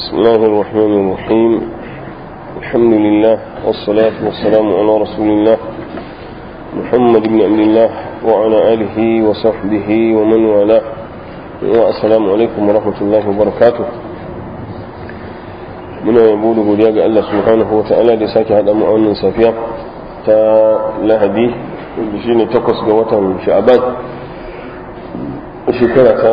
بسم الله الرحمن الرحيم الحمد لله والصلاة والسلام على رسول الله محمد بن عبد الله وعلى آله وصحبه ومن والاه والسلام عليكم ورحمة الله وبركاته muna yabo da godiya ga Allah subhanahu wa ta'ala da sake haɗa mu a wannan safiya ta lahadi da shine takwas ga watan sha'aban shekara ta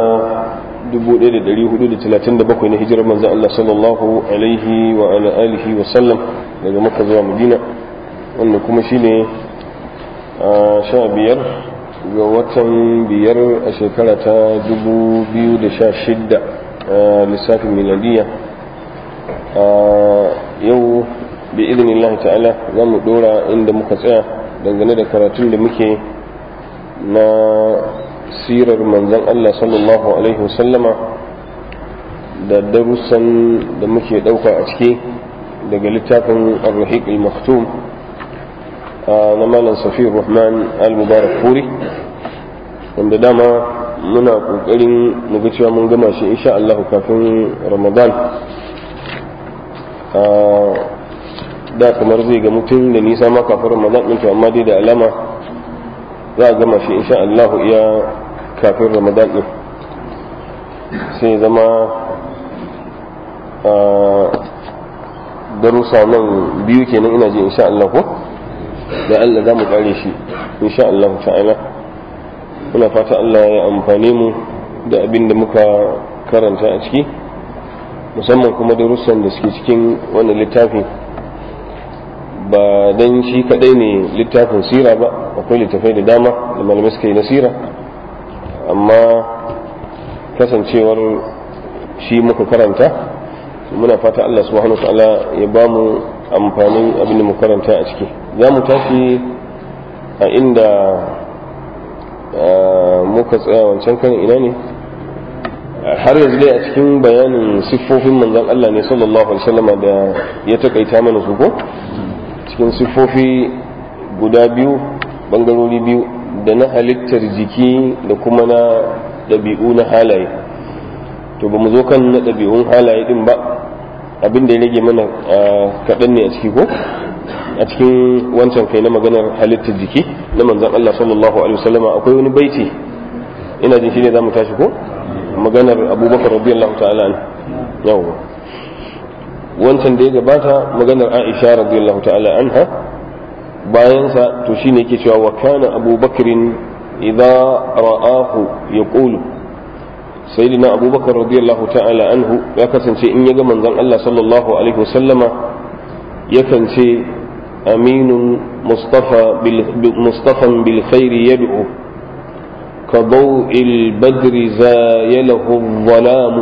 1437 na hijirar manzan Allah sallallahu alaihi wa ala alihi wa sallam daga maka zuwa madina wanda kuma shine sha biyar ga watan biyar a shekara ta 2016 a lissafin miladiyya yau bi idinillahi ta'ala za mu dora inda muka tsaya dangane da karatun da muke na sirar manzan Allah sallallahu alaihi wasallama da darussan da muke dauka a ciki daga littafin ar-rahiq al-maktum na malam safir rahman al-mubarak furi wanda dama muna kokarin mu ga cewa mun gama shi insha Allah kafin ramadan da kamar zai ga mutum da nisa ma kafin ramadan ɗin to amma dai da alama za a gama shi insha Allah iya kafin ramadan ɗin sai zama darussa nan biyu kenan ina ji insha Allah ko da Allah za mu kare shi insha Allah ta'ala muna fata Allah ya amfane mu da abin da muka karanta a ciki musamman kuma darussan da suke cikin wannan littafi ba dan shi kadai ne littafin sira ba akwai littafai da dama da malamai suka yi na sira amma kasancewar shi muka karanta muna fata Allah subhanahu ta'ala ya ba mu amfanin abin da mu karanta a ciki za mu tashi a inda muka tsaya wancan kan ina ne har yanzu dai a cikin bayanin siffofin manzon Allah ne sallallahu alaihi wasallam da ya takaita mana su ko cikin siffofi guda biyu bangarori biyu da na halittar jiki da kuma na ɗabi'u na halaye to ba mu zo kan na ɗabi'un halaye din ba abin da ya rage mana kaɗan ne a ciki ko a cikin wancan kai na maganar halittar jiki na manzon Allah sallallahu alaihi wasallam akwai wani baiti ina jin shi ne za mu tashi ko maganar abubakar radiyallahu ta'ala an yawa wancan da ya gabata maganar aisha radiyallahu ta'ala anha bayansa to shine yake cewa wa kana abubakarin idza ra'ahu yaqulu sayyidina abubakar radiyallahu ta'ala anhu ya kasance in ya ga manzon Allah sallallahu alaihi wasallama yakan ce aminun mustafa bil mustafan bil khairi yad'u كضوء البدر زايله الظلام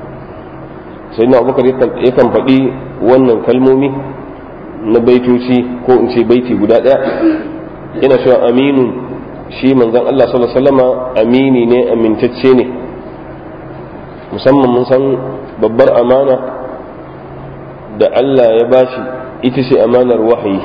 سيدنا أبو بكر يكن فدي wannan kalmomi na baitoci ko in ce baiti guda ɗaya ina cewa aminu shi manzon Allah sallallahu alaihi wasallama amini ne amintacce ne musamman mun san babbar amana da Allah ya bashi ita ce amanar wahayi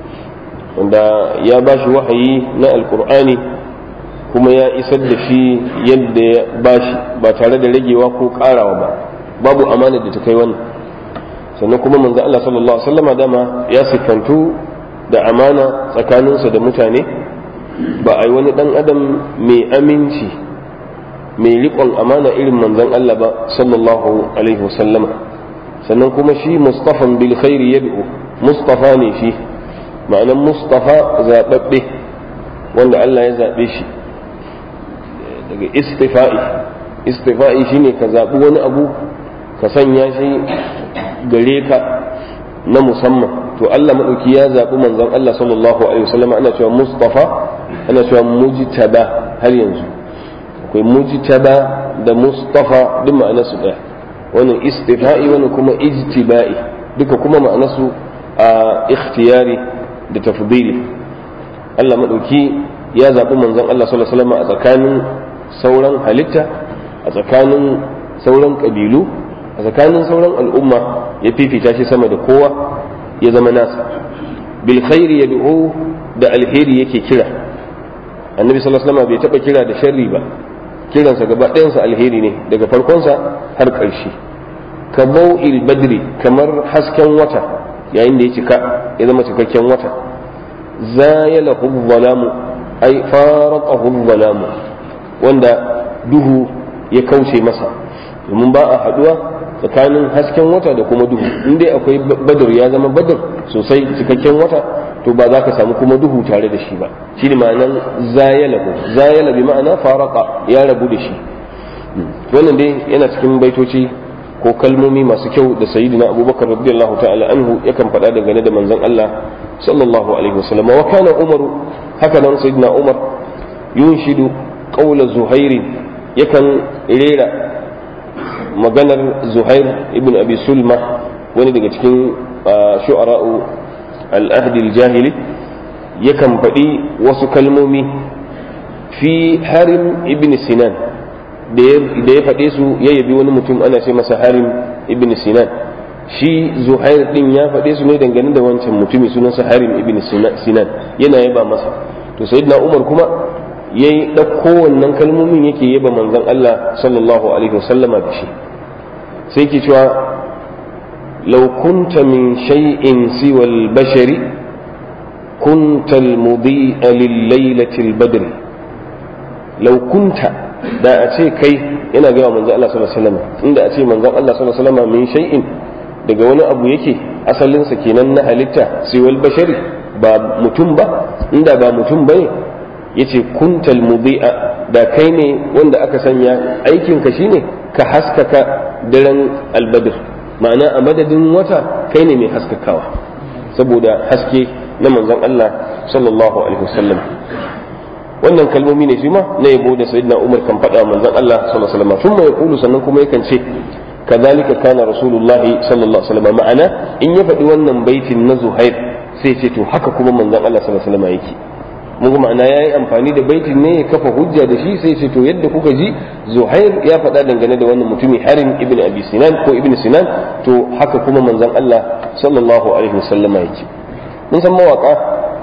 wanda ya bashi wahayi na alkur'ani kuma ya isar da shi yadda ya bashi ba tare da ragewa ko karawa ba babu amana da ta kai wannan sannan kuma manzo Allah sallallahu alaihi wasallam dama ya sifantu da amana tsakaninsa da mutane ba a yi wani dan adam mai aminci mai riƙon amana irin manzon Allah ba sallallahu alaihi wasallama sannan kuma shi mustafan bil khairi yad'u mustafa ne shi ma'anan mustafa zababbe wanda Allah ya zabe shi daga istifa'i istifa'i shine ka zaɓi wani abu ka sanya shi gare ka na musamman to Allah maɗauki ya zaɓi manzon Allah sallallahu alaihi wasallam ana cewa mustafa ana cewa mujtaba har yanzu akwai mujtaba da mustafa duk ma'ana su ɗaya wannan istifa'i wannan kuma ijtiba'i duka kuma ma'ana su a ikhtiyari da tafdili Allah maɗauki ya zaɓi manzon Allah sallallahu alaihi wasallam a tsakanin sauran halitta a tsakanin sauran ƙabilu a tsakanin sauran al'umma ya fifita shi sama da kowa ya zama nasa bil khairi yad'u da alheri yake kira annabi sallallahu alaihi wasallam bai taba kira da sharri ba kiransa gaba ɗayansa alheri ne daga farkonsa har ƙarshe ka bau'il badri kamar hasken wata yayin da ya cika ya zama cikakken wata zayalahu zalamu ai faraqahu zalamu wanda duhu ya kauce masa domin ba a haduwa tsakanin hasken wata da kuma duhu in dai akwai badar ya zama badar sosai cikakken wata to ba za ka samu kuma duhu tare da shi ba shi ne ma'anan zayalahu zayala bi ma'ana faraka ya rabu da shi wannan dai yana cikin baitoci ko kalmomi masu kyau da sayyidina abubakar radiyallahu ta'ala anhu yakan faɗa dangane da manzon Allah sallallahu alaihi wasallam wa kana umaru haka nan sayyidina umar yunshidu qawla zuhairi yakan rera maganar zuhair ibn abi sulma wani daga cikin shu'ara'u al-ahd al-jahili yakan faɗi wasu kalmomi fi harim ibn sinan da ya faɗe su ya yabi wani mutum ana ce masa harim ibn sinan shi zuhair din ya faɗe su ne dangane da wancan mutumi sunansa harim ibn sinan yana yaba masa to sayyidina umar kuma ya yi ɗauko wannan kalmomin yake yaba manzon Allah sallallahu alaihi wasallama da shi sai ke cewa law kunta min shay'in siwa al-bashari kunta al-mudi'a lil-lailati al-badr law kunta da a ce kai yana ga manzon Allah sallallahu alaihi wasallam inda a ce manzon Allah sallallahu alaihi wasallam min shay'in daga wani abu yake asalinsa kenan na halitta siwal bashari ba mutum ba inda ba mutum bane yace kuntal mudi'a da kai ne wanda aka sanya aikin ka shine ka haskaka daren albadr ma'ana a madadin wata kai ne mai haskakawa saboda haske na manzon Allah sallallahu alaihi wasallam wannan kalmomi ne shi ma na yabo da sayyidina Umar kan faɗa manzon Allah sallallahu alaihi wasallam thumma yaqulu sannan kuma yakan ce kadhalika kana rasulullahi sallallahu alaihi wasallam ma'ana in ya faɗi wannan baitin na Zuhair sai ce to haka kuma manzon Allah sallallahu alaihi wasallam yake mun ma'ana ya yi amfani da baitin ne ya kafa hujja da shi sai ce to yadda kuka ji zuhair ya faɗa dangane da wannan mutumi harin ibn abi sinan ko ibn sinan to haka kuma manzon Allah sallallahu alaihi wasallama yake mun san mawaka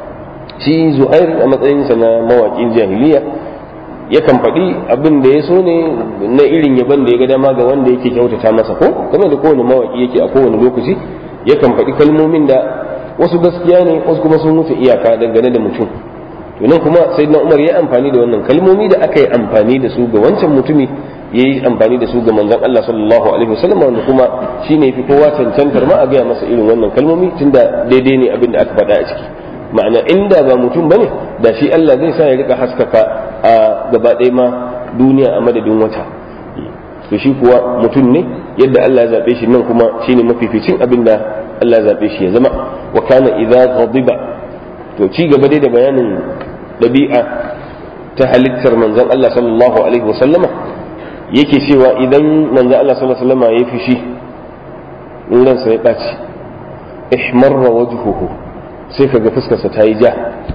shi zuhair a matsayinsa na mawaƙin jahiliya yakan faɗi abin da ya so ne na irin yaban da ya ga dama ga wanda yake kyautata masa ko kamar da kowane mawaƙi yake a kowane lokaci yakan faɗi kalmomin da wasu gaskiya ne wasu kuma sun wuce iyaka dangane da mutum to nan kuma sayyidina umar ya amfani da wannan kalmomi da aka yi amfani da su ga wancan mutumi ya yi amfani da su ga manzon Allah sallallahu alaihi wasallam wanda kuma shine fi kowa cancantar ma a gaya masa irin wannan kalmomi tunda daidai ne abin da aka faɗa a ciki ma'ana inda ba mutum bane da shi Allah zai sa ya rika haskaka a gaba ɗaya ma duniya a madadin wata to shi kuwa mutum ne yadda Allah ya zabe shi nan kuma shine mafificin abin da Allah ya zabe shi ya zama wa kana idza ghadiba to ci gaba dai da bayanin ɗabi'a ta halittar manzon Allah sallallahu alaihi wasallama yake cewa idan manzon Allah sallallahu alaihi wasallama ya fushi ransa ya ɓaci ihmarra wajhuhu sai kaga fuskarsa ta yi ja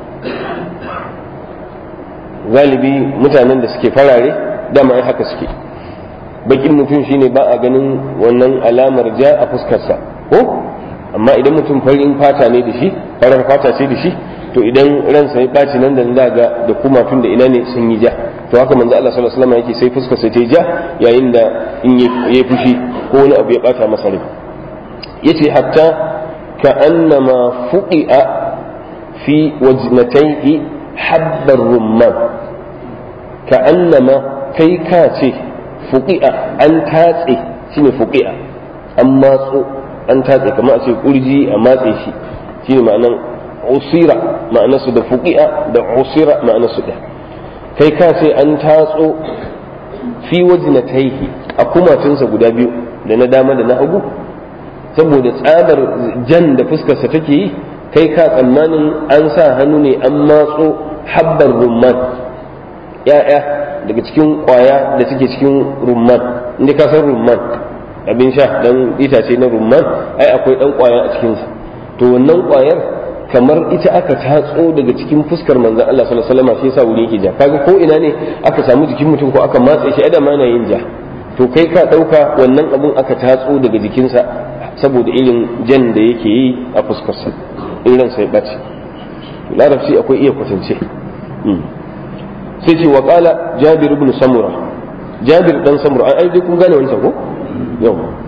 galibi mutanen da suke farare dama ai haka suke bakin mutum shine ba a ganin wannan alamar ja a fuskarsa ko amma idan mutum farin fata ne da shi farar fata ce da shi to idan ransa ya ɓaci nan da za ga da kuma tun da ina ne sun yi ja to haka manzo Allah sallallahu alaihi wasallam yake sai fuskar sa ta ja yayin da in ya fushi ko wani abu ya bata masa rai yace hatta ka annama fuqi'a fi wajnatayhi habbar rumman ka annama kai ka ce fuqi'a an tatse shine fuqi'a an matso an tatse kamar a ce kurji a matse shi shine ma'anan usira ma'anarsu da fuqi'a da usira ma'anarsu da kai ka ce an tatso fi wajnatayhi a kumatunsa guda biyu da na dama da na hagu saboda tsadar jan da fuskarsa take yi kai ka tsammanin an sa hannu ne an matso habbar rumman ya'ya daga cikin kwaya da take cikin rumman inda ka san rumman abin sha dan itace na rumman ai akwai dan kwaya a cikinsa to wannan kwayar kamar ita aka tatso daga cikin fuskar manzon Allah sallallahu alaihi wasallam shi yasa wuri yake ja kaga ko ina ne aka samu jikin mutum ko aka matse shi adam na yin ja to kai ka dauka wannan abun aka tatso daga jikinsa saboda irin jan da yake yi a fuskarsa in ransa ya bace larabci akwai iya kwatance sai ce wa qala jabir ibn samura jabir dan samura ai dai kun gane wancan ko yau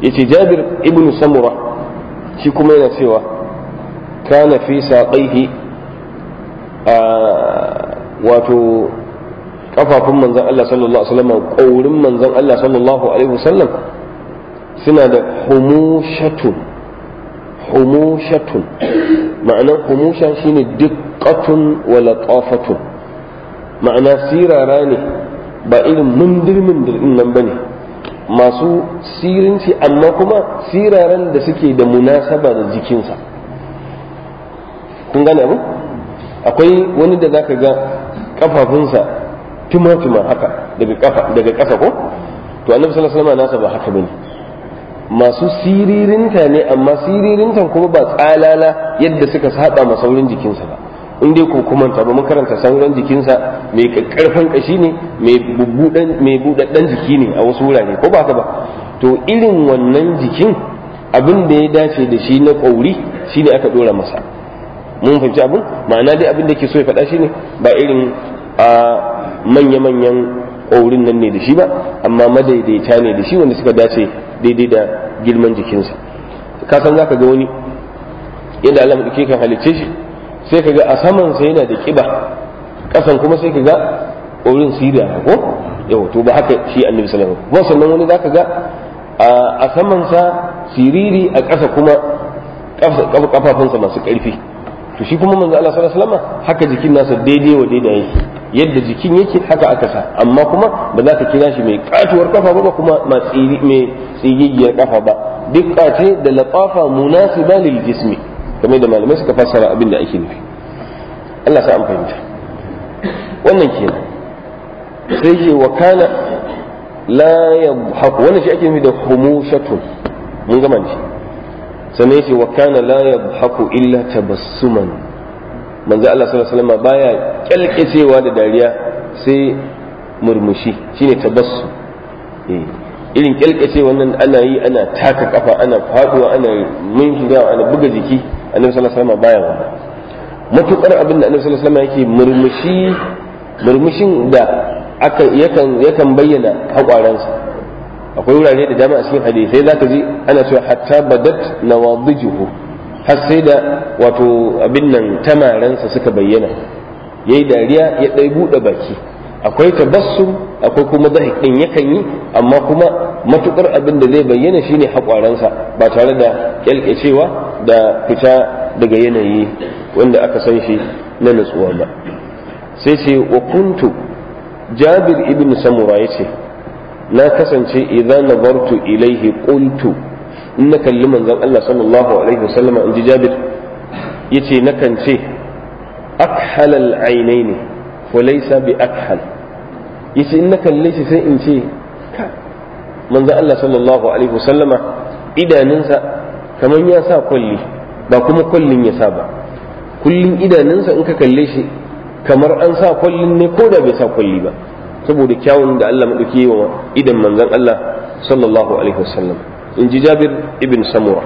yace jabir ibn samura shi kuma yana cewa kana fi saqaihi a wato kafafun manzon Allah sallallahu alaihi wasallam kaurin manzon Allah sallallahu alaihi wasallam suna da humushatun humushatun ma'anar humusha shine diqqatun wa latafatun ma'ana sirara ne ba irin mundir mundir din nan bane masu sirinci amma kuma siraran da suke da munasaba da jikinsa kun gane abu akwai wani da zaka ga kafafunsa tuma-tuma haka daga kafa daga ƙasa ko to annabi sallallahu alaihi wasallam nasa ba haka bane masu siririnta ne amma siririntan kuma ba tsalala yadda suka saba ma saurin jikinsa ba in dai ko kumanta ba mun karanta sauran jikinsa mai karfin kashi ne mai budaddan jiki ne a wasu wurare ko ba haka ba to irin wannan jikin abin da ya dace da shi na ƙauri shine aka dora masa mun fahimci abin ma'ana dai abin da ke so ya faɗa shine ba irin a manya-manyan ƙaurin nan ne da shi ba amma madaidaita ne da shi wanda suka dace daidai da girman jikinsa ka san zaka ga wani yadda Allah madauke kan halicce shi sai ka ga a saman sa yana da kiba kasan kuma sai ka ga ƙaurin siriya ko yau to ba haka shi annabi sallallahu alaihi wasallam sannan wani zaka ga a saman sa siriri a ƙasa kuma kafafunsa masu ƙarfi to shi kuma manzo Allah sallallahu alaihi wasallam haka jikin nasa daidai wa daidai yake yadda jikin yake haka aka sa amma kuma ba za ka kira shi mai katuwar kafa ba kuma mai tsigigiyar kafa ba dukka ce da latafa munasiba lil jismi kamar da malamai suka fassara abin da ake nufi Allah sa an fahimta wannan kenan sai ce wa kana la yadhaku wannan shi ake nufi da humushatun mun gama shi sannan yace wa kana la yadhaku illa tabassuman manzo Allah sallallahu alaihi wasallam baya kyalkecewa da dariya sai murmushi shine tabassum eh irin kyalkace wannan ana yi ana taka kafa ana faduwa ana minkiga ana buga jiki annabi sallallahu alaihi wasallam baya wannan matukar abin da annabi sallallahu alaihi wasallam yake murmushi murmushin da aka yakan yakan bayyana hakwaransa akwai wurare da dama a cikin hadisai zaka ji ana cewa hatta badat nawadijuhu har sai da wato abin nan tamaransa suka bayyana yayi dariya ya dai bude baki akwai tabassum akwai kuma zahik din yakan yi amma kuma matukar abin da zai bayyana shine hakwaransa ba tare da kyalkecewa da fita daga yanayi wanda aka san shi na nutsuwa ba sai ce wa kuntu jabir ibn samura yace na kasance idan nazartu ilaihi qultu in na kalli manzon Allah sallallahu alaihi wasallam in ji Jabir yace nakan ce akhal al-ainain wa laysa bi akhal yace in na kalle shi sai in ce manzon Allah sallallahu alaihi wasallama idanunsa kaman ya sa kulli ba kuma kullin ya sa ba kullin idanunsa in ka kalle shi kamar an sa kullin ne ko da bai sa kulli ba saboda kyawun da Allah maɗauki wa idan manzon Allah sallallahu alaihi wasallam in ji Jabir ibn Samura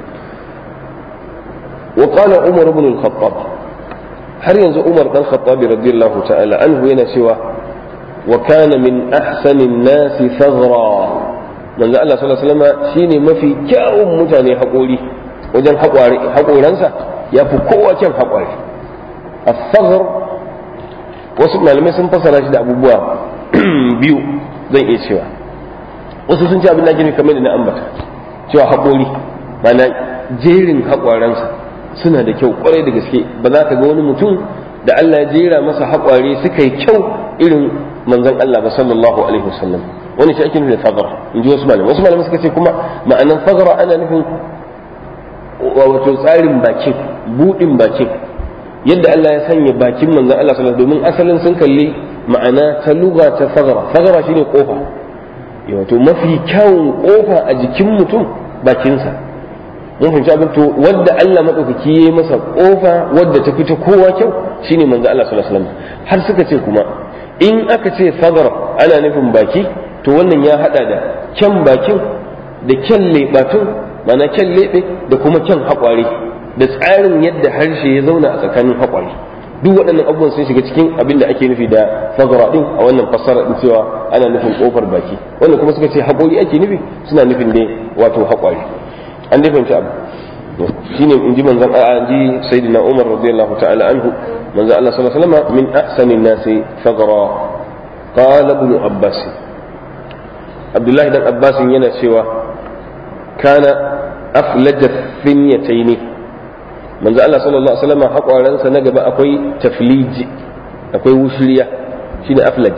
wa qala Umar ibn al-Khattab har yanzu Umar dan Khattab radiyallahu ta'ala anhu yana cewa wa kana min ahsani an-nas faghra manzo Allah sallallahu alaihi wasallam shine mafi kyawun mutane haƙori wajen haƙoransa ya fi kowa kyan haƙori as-saghr wasu malamai sun fassara shi da abubuwa biyu zan iya cewa wasu sun ce abin da ake kamar da na ambata cewa haƙori mana jerin haƙwaransa suna da kyau kwarai da gaske ba za ka ga wani mutum da Allah ya jera masa haƙware suka yi kyau irin manzon Allah ba sallallahu alaihi wasallam wani shi ake nufi da fagara in ji wasu malamai wasu malamai suka ce kuma ma'anan fagara ana nufin wato tsarin bakin buɗin bakin yadda Allah ya sanya bakin manzon Allah sallallahu domin asalin sun kalli ma'ana ta luga ta fagara fagara shine kofa wato mafi kyawun kofa a jikin mutum bakinsa mun fahimci abin to wadda Allah madaukaki yayi masa kofa wadda ta fita kowa kyau shine manzon Allah sallallahu alaihi wasallam har suka ce kuma in aka ce fagara ana nufin baki to wannan ya hada da kyan bakin da kyan lebatun ma'ana kyan lebe da kuma kyan haƙware da tsarin yadda harshe ya zauna a tsakanin haƙwari duk waɗannan abubuwan sun shiga cikin abin da ake nufi da fagara ɗin a wannan fassara ɗin cewa ana nufin ƙofar baki wannan kuma suka ce haƙori ake nufi suna nufin dai wato haƙwari an dai fahimci abu shine in ji manzon a ji sayyidina Umar radiyallahu ta'ala anhu manzon Allah sallallahu alaihi wasallam min ahsanin nasi faghra qala ibn Abbas Abdullahi dan Abbas yana cewa kana aflaja finyataini manzo Allah sallallahu alaihi wasallam haƙwaransa na gaba akwai tafliji akwai wushiriya shine aflaj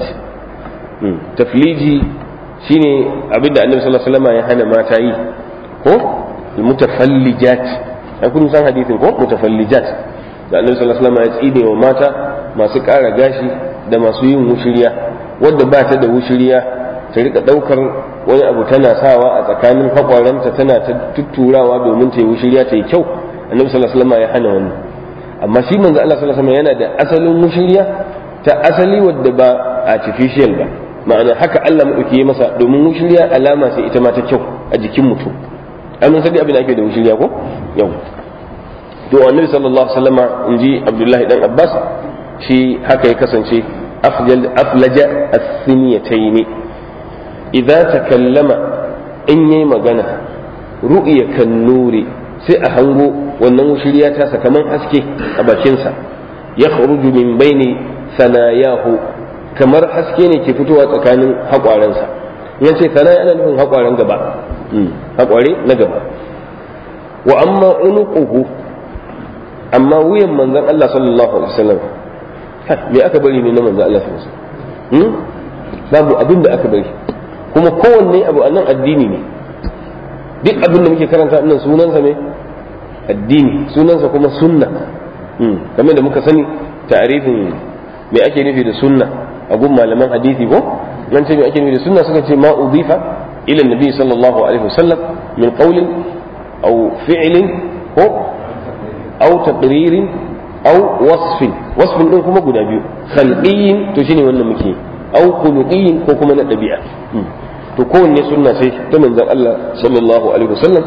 tafliji shine abinda annabi sallallahu alaihi wasallam ya hana mata yi ko mutafallijat ai kun san hadisin ko mutafallijat da annabi sallallahu alaihi wasallam ya tsine wa mata masu ƙara gashi da masu yin wushiriya wadda ba ta da wushiriya ta rika daukar wani abu tana sawa a tsakanin haƙwaranta tana ta tutturawa domin ta yi wushiriya ta yi kyau annabi sallallahu alaihi wasallam ya hana wannan amma shi manzo Allah sallallahu alaihi wasallam yana da asalin wushiriya ta asali wadda ba artificial ba ma'ana haka Allah madauki ya masa domin wushiriya alama sai ita ma ta kyau a jikin mutum ai mun sani abin da ake da wushiriya ko yau to annabi sallallahu alaihi wasallam inji Abdullahi dan Abbas shi haka ya kasance afjal aflaja as-siniyataini idza takallama in yayi magana ru'ya kan nuri sai a hango wannan wushiriya ta sakaman haske a bakinsa ya kharuju min baini sanayahu kamar haske ne ke fitowa tsakanin haƙwaransa in ce sana ana nufin haƙwaren gaba haƙware na gaba wa amma unuquhu amma wuyan manzon Allah sallallahu alaihi wasallam me aka bari ne na manzon Allah sallallahu alaihi wasallam babu abin da aka bari kuma kowanne abu a nan addini ne duk abin da muke karanta nan sunansa ne addini sunansa kuma sunna kamar da muka sani ta'arifin me ake nufi da sunna a gun malaman hadisi ko nan ce me ake nufi da sunna suka ce ma udifa ila nabi sallallahu alaihi wasallam min qawlin aw fi'lin ko aw taqririn aw wasfin wasfin din kuma guda biyu khalqiyyin to shine wannan muke aw khuluqiyyin ko kuma na dabi'a to kowanne sunna sai ta manzon Allah sallallahu alaihi wasallam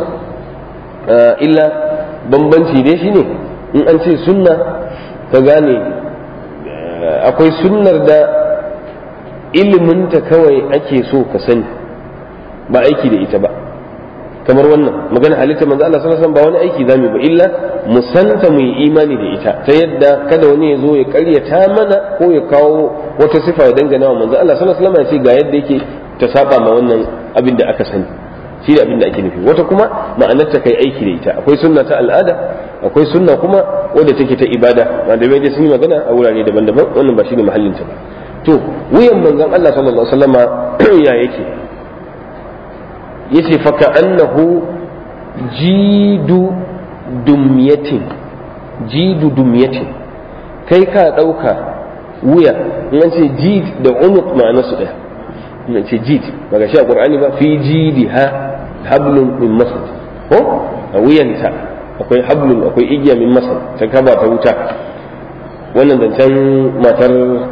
illa bambanci dai shine in an ce sunna ka gane akwai sunnar da iliminta kawai ake so ka sani ba aiki da ita ba kamar wannan magana halitta manzo Allah sallallahu alaihi wasallam ba wani aiki zamu ba illa mu santa mu yi imani da ita ta yadda kada wani ya zo ya karyata mana ko ya kawo wata sifa ya dangana wa manzo Allah sallallahu alaihi wasallam ya ce ga yadda yake ta saba ma wannan abin da aka sani shi ne abin da ake nufi wata kuma ma'anar ta kai aiki da ita akwai sunna ta al'ada akwai sunna kuma wadda take ta ibada malamai dai sun yi magana a wurare daban-daban wannan ba shine mahallin ta ba to wuyan manzon Allah sallallahu alaihi wasallama ya yake yace fa annahu jidu dumyatin jidu dumyatin kai ka dauka wuya in an ce jid da unuq ma'ana su daya in ce jid daga shi a qur'ani ba fi jidiha hablun min masad ko a wuyanta akwai hablun akwai igiya min masad ta kaba ta wuta wannan zancen matar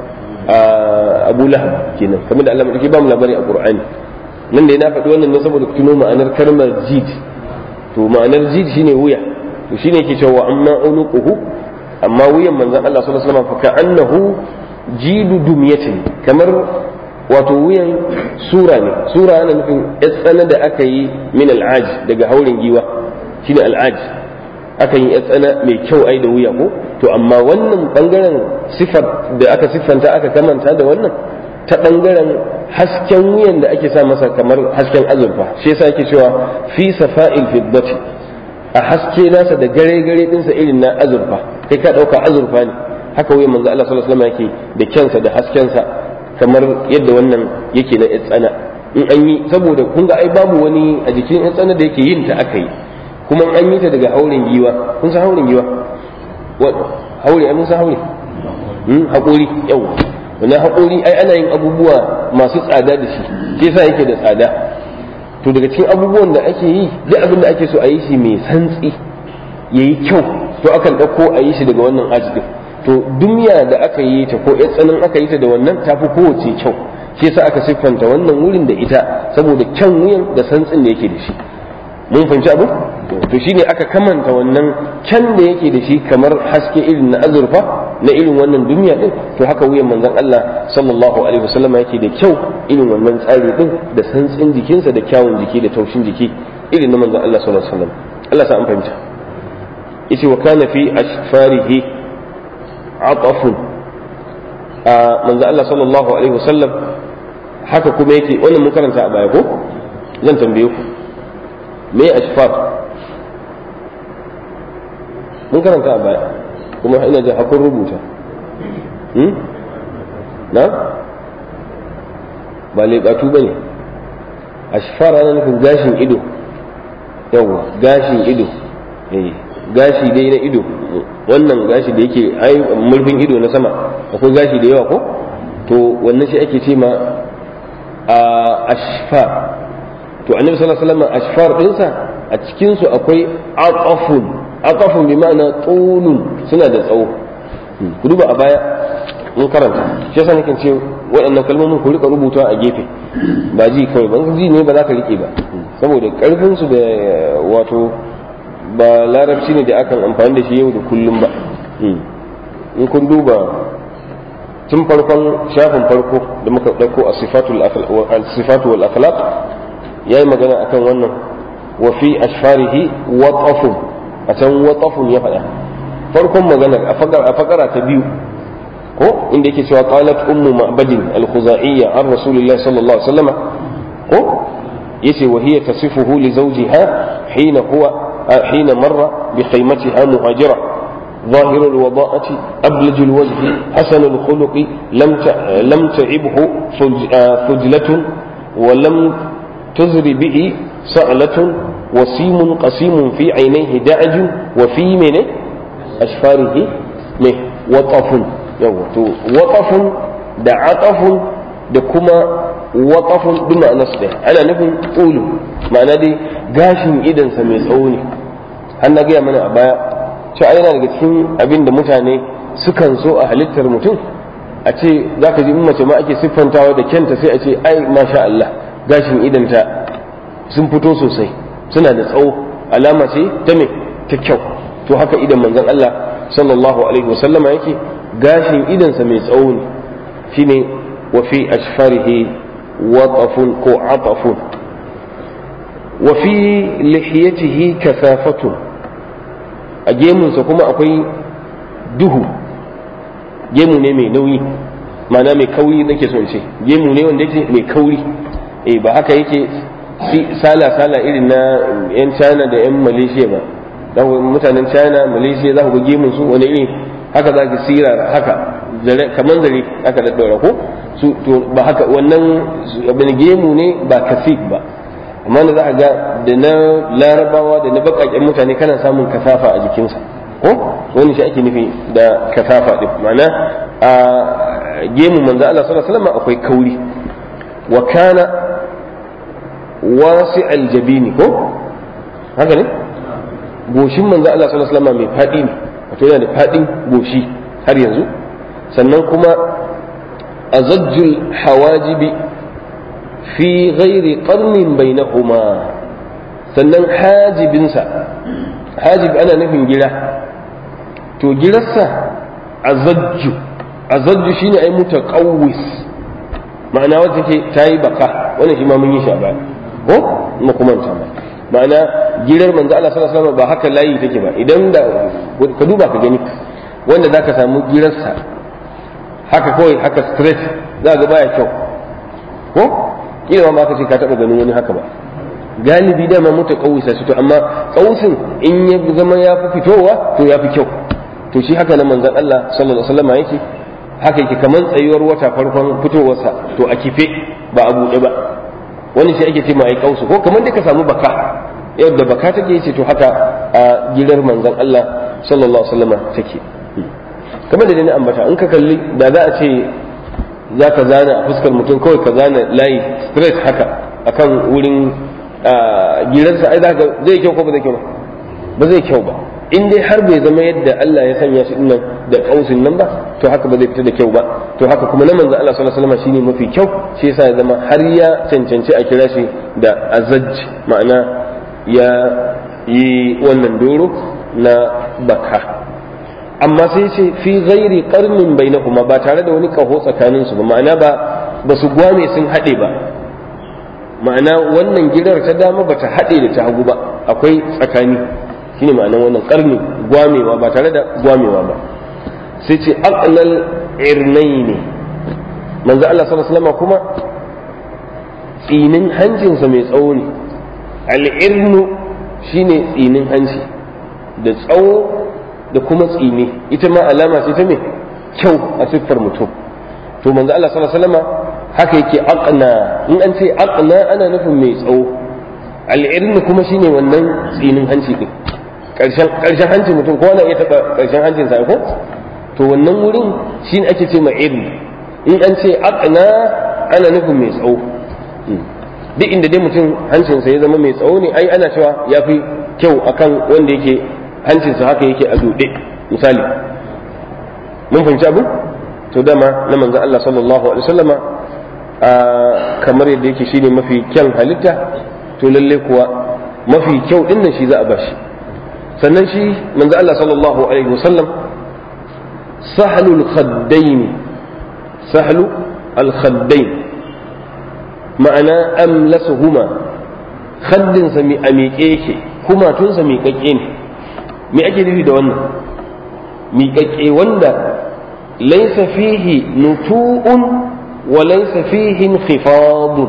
abu lahab kenan kamar da Allah madauki ba mu labari a qur'ani nan da na faɗi wannan ne saboda tuno ma'anar kalmar jid to ma'anar jid shine wuya to shine yake cewa amma unuquhu amma wuyan manzon Allah sallallahu alaihi wasallam fa ka'annahu jidu dumyatin kamar wato wuyan sura ne sura ana nufin yatsana da aka yi min al'aj daga haurin giwa shine al'aj aka yi yatsana mai kyau ai da wuya ko to amma wannan bangaren sifar da aka siffanta aka kamanta da wannan ta bangaren hasken wuyan da ake sa masa kamar hasken azurfa shi yasa ake cewa fi safa'il fiddati a haske nasa da gare gare dinsa irin na azurfa kai ka dauka azurfa ne haka wuyan manzo Allah sallallahu alaihi wasallam yake da kyansa da haskensa kamar yadda wannan yake na tsana in an yi saboda kun ga ai babu wani a jikin tsana da yake yin ta aka yi kuma an yi ta daga haurin giwa kun san haurin giwa haure ai mun san haure haƙori yau wannan haƙori ai ana yin abubuwa masu tsada da shi shi yasa yake da tsada to daga cikin abubuwan da ake yi duk abin da ake so a yi shi mai santsi yayi kyau to akan ɗauko a yi shi daga wannan aji to duniya da aka yi ta ko ya tsanin aka yi ta da wannan tafi kowace kyau shi yasa aka siffanta wannan wurin da ita saboda kyan wuyan da santsin da yake da shi mun fahimci abu to shine aka kamanta wannan kyan da yake da shi kamar haske irin na azurfa na irin wannan duniya din to haka wuyan manzon Allah sallallahu alaihi wasallam yake da kyau irin wannan tsari din da santsin jikinsa da kyawun jiki da taushin jiki irin na manzon Allah sallallahu alaihi wasallam Allah sa an fahimta yace wa kana fi ashfarihi atafun a manzon Allah sallallahu alaihi wasallam haka kuma yake wannan mun karanta a baya ko zan tambaye ku me ashfar mun karanta a baya kuma ina da hakun rubuta na ba leɓatu ba ne ashfar ana nufin gashin ido yawa gashin ido gashi dai na ido wannan gashi da yake ai murfin ido na sama akwai gashi da yawa ko to wannan shi ake ce ma a ashfar to annabi sallallahu alaihi wasallam ashfar dinsa a cikin su akwai aqafun aqafun bi ma'ana tulun suna da tsawo ku duba a baya mun karanta shi yasa nake ce waɗannan kalmomin ku rika rubuta a gefe ba ji kawai ban ji ne ba za ka rike ba saboda karfin su da wato ba larabci ne da akan amfani da shi yau da kullum ba in kun duba tun farkon shafin farko da muka ɗauko a sifatu wal akhlaq ya yi magana akan wannan wa fi ashfarihi waqafun a can waqafun ya faɗa farkon maganar a fakara ta biyu ko inda yake cewa qalat ummu ma'badin al-khuza'iyya an rasulillahi sallallahu alaihi wasallam ko yace wa hiya tasifuhu li zawjiha hina huwa حين مر بخيمتها مهاجرة ظاهر الوضاءة أبلج الوجه حسن الخلق لم لم تعبه فجلة ولم تزر به سألة وسيم قسيم في عينيه دعج وفي من أشفاره نه وطف وطف دعطف دكما waƙafun duk ma'ana su ɗaya ana nufin ƙulu ma'ana dai gashin idansa mai tsawo ne har na gaya mana a baya cewa yana daga cikin abin da mutane sukan so a halittar mutum a ce za ka ji in mace ma ake siffantawa da kyanta sai a ce ai masha Allah gashin idanta sun fito sosai suna da tsawo alama ce ta me ta kyau to haka idan manzon Allah sallallahu alaihi wasallama yake gashin idansa mai tsawo ne shine wa fi ashfarihi وطف كو عطف وفي لحيته كثافة أجيم سكما أقوي دهو gemu ne mai nauyi ma'ana mai kauri nake son ce gemu ne wanda yake mai kauri eh ba haka yake sala sala irin na yan China da yan Malaysia ba dan mutanen China Malaysia za ku ga gemun su wani iri haka za ki sira haka kamar zare aka daddaura ko su to ba haka wannan abin gemu ne ba kasif ba amma da za a ga da na larabawa da na bakaken mutane kana samun kasafa a jikinsa ko wani shi ake nufi da kasafa din ma'ana a gemu manzo Allah sallallahu alaihi wasallam akwai kauri wa kana wasi aljabini ko haka ne goshin manzo Allah sallallahu alaihi wasallam mai fadi ne wato yana da fadin goshi har yanzu sannan kuma أزج الحواجب في غير قرن بينهما sannan hajibinsa hajib ana nufin gira to girarsa azajju azajju shine ai mutaqawwis ma'ana wacce take tayi baka wannan shi ma mun yi shi a baya ko mu kuma ta ba ma'ana girar manzo Allah sallallahu alaihi wasallam ba haka layi take ba idan da ka duba ka gani wanda zaka samu girarsa haka kawai haka straight za ga baya kyau ko kila ma ka ce ka taba ganin wani haka ba galibi dama mutu kawusa su to amma kawusin in ya zama ya fi fitowa to ya fi kyau to shi haka na manzon Allah sallallahu alaihi wasallam yake haka yake kamar tsayuwar wata farkon fitowarsa to a kife ba a buɗe ba wani shi ake ce ma ai kausu ko kamar da ka samu baka yadda baka take yace to haka a gidan manzon Allah sallallahu alaihi wasallam take kamar da ni ambata in ka kalli da za a ce za ka zana a fuskar mutum kawai ka zana layi straight haka akan wurin giransa ai zaka zai kyau ko ba zai kyau ba ba zai kyau ba in dai har bai zama yadda Allah ya sanya shi dinnan da kausin nan ba to haka ba zai fita da kyau ba to haka kuma na manzo Allah sallallahu alaihi wasallam shine mafi kyau shi yasa ya zama har ya cancanci a kira shi da azajj ma'ana ya yi wannan doro na baka amma sai ce fi ghairi qarnin bainahuma ba tare da wani kaho tsakanin su ba ma'ana ba ba su gwame sun haɗe ba ma'ana wannan girar ta dama bata haɗe da ta hagu ba akwai tsakani shine ma'anar wannan karni gwamewa ba tare da gwamewa ba sai ce aqlal irnaini manzo Allah sallallahu alaihi wasallam kuma tsinin hancinsa mai tsawo ne al'irnu shine tsinin hanci da tsawo da kuma tsini ita ma alama ce ta me kyau a siffar mutum to manzo Allah sallallahu alaihi wasallam haka yake aqna in an ce aqna ana nufin mai tsawo al'irnu kuma shine wannan tsinin hanci din karshen karshen hancin mutum ko ana iya taba karshen hancin sa ko to wannan wurin shine ake ce ma irni in an ce aqna ana nufin mai tsawo duk inda dai mutum hancinsa ya zama mai tsawo ne ai ana cewa ya fi kyau akan wanda yake hancinsa haka yake a duɗe misali mun fahimci abu to dama na manzan Allah sallallahu alaihi wasallama kamar yadda yake shine mafi kyan halitta to lalle kuwa mafi kyau din nan shi za a bashi sannan shi manzan Allah sallallahu alaihi wasallam sahlul khaddain sahlu al khaddain ma'ana amlasuhuma khaddinsa mi a miƙe yake kumatunsa miƙaƙƙe ne me ake nufi da wannan miƙaƙƙe wanda laisa fihi nutu'un wa laisa fihi khifadun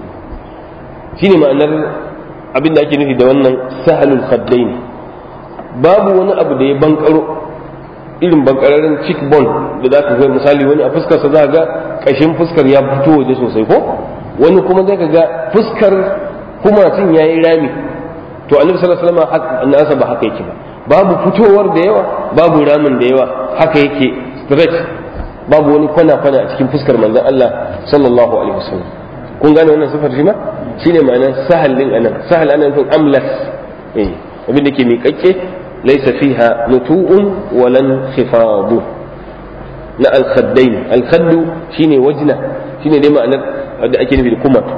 shine ma'anar abin da ake nufi da wannan sahalul khaddain babu wani abu da ya bankaro irin bankararren cheekbone da za ka ga misali wani a fuskarsa za ga ƙashin fuskar ya fito waje sosai ko wani kuma zai ga fuskar kumacin ya yi rami to annabi sallallahu alaihi wasallam nasa ba haka yake ba babu fitowar da yawa babu ramin da yawa haka yake straight babu wani kwana kwana a cikin fuskar manzon Allah sallallahu alaihi wasallam kun gane wannan sifar shi ma shine ma'anar sahal din anan sahal anan to amlas eh abin da ke miƙaƙƙe laysa fiha nutu'un walan khifadu na al-khaddain al-khaddu shine wajna shine dai ma'anar da ake nufi da kumatu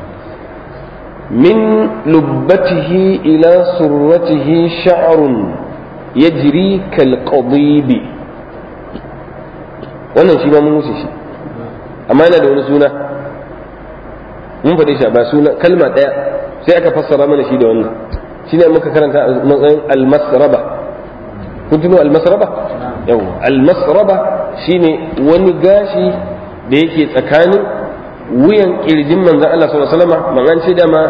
min lubbatihi ila surratihi sha'run yajri kal qadibi wannan shi ma mun wuce shi amma yana da wani suna mun faɗe shi ba suna kalma ɗaya sai aka fassara mana shi da wannan shi ne muka karanta a matsayin almasraba kun tuno almasraba yau almasraba shine wani gashi da yake tsakanin wuyan kirjin manzan Allah sallallahu alaihi wasallam man an ce dama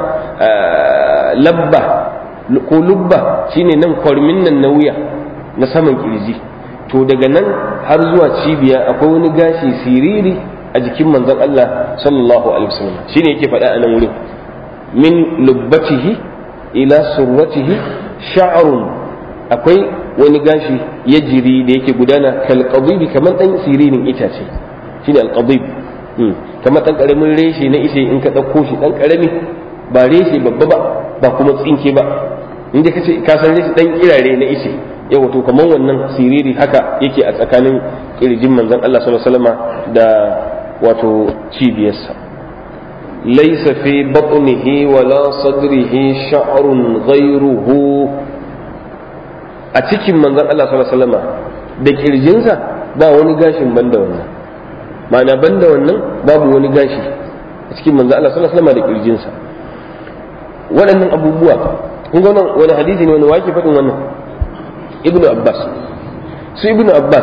labba ko lubba shine nan kwarmin nan na wuya na saman kirji to daga nan har zuwa cibiya akwai wani gashi siriri a jikin manzan Allah sallallahu alaihi wasallam shine yake faɗa a nan wurin min lubbatihi ila surratihi sha'run akwai wani gashi ya jiri da yake gudana kal qadibi kamar dan siririn itace shine al qadib kamar ɗan ƙaramin reshe na ishe in ka ɗauko shi ɗan ƙarami ba reshe babba ba ba kuma tsinke ba in ka ce ka san reshe ɗan kirare na ishe yau wato kamar wannan siriri haka yake a tsakanin kirjin manzon Allah sallallahu alaihi wasallam da wato cibiyarsa laysa fi batnihi wala sadrihi sha'run ghayruhu a cikin manzon Allah sallallahu alaihi wasallam da kirjinsa ba wani gashin banda wannan ma'ana banda wannan babu wani gashi a cikin manzo Allah sallallahu alaihi wasallam da kirjinsa waɗannan abubuwa kun ga wani hadisi ne wani wake faɗin wannan ibnu abbas su ibnu abbas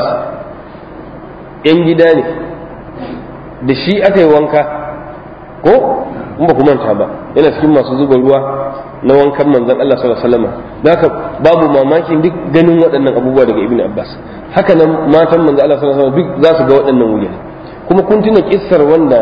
yan gida ne da shi aka yi wanka ko in ba ku manta ba yana cikin masu zuba ruwa na wankan manzon Allah sallallahu alaihi wasallam haka babu mamakin duk ganin waɗannan abubuwa daga ibnu abbas haka nan matan manzon Allah sallallahu alaihi wasallam duk za su ga waɗannan wuri kuma kun tuna kissar wanda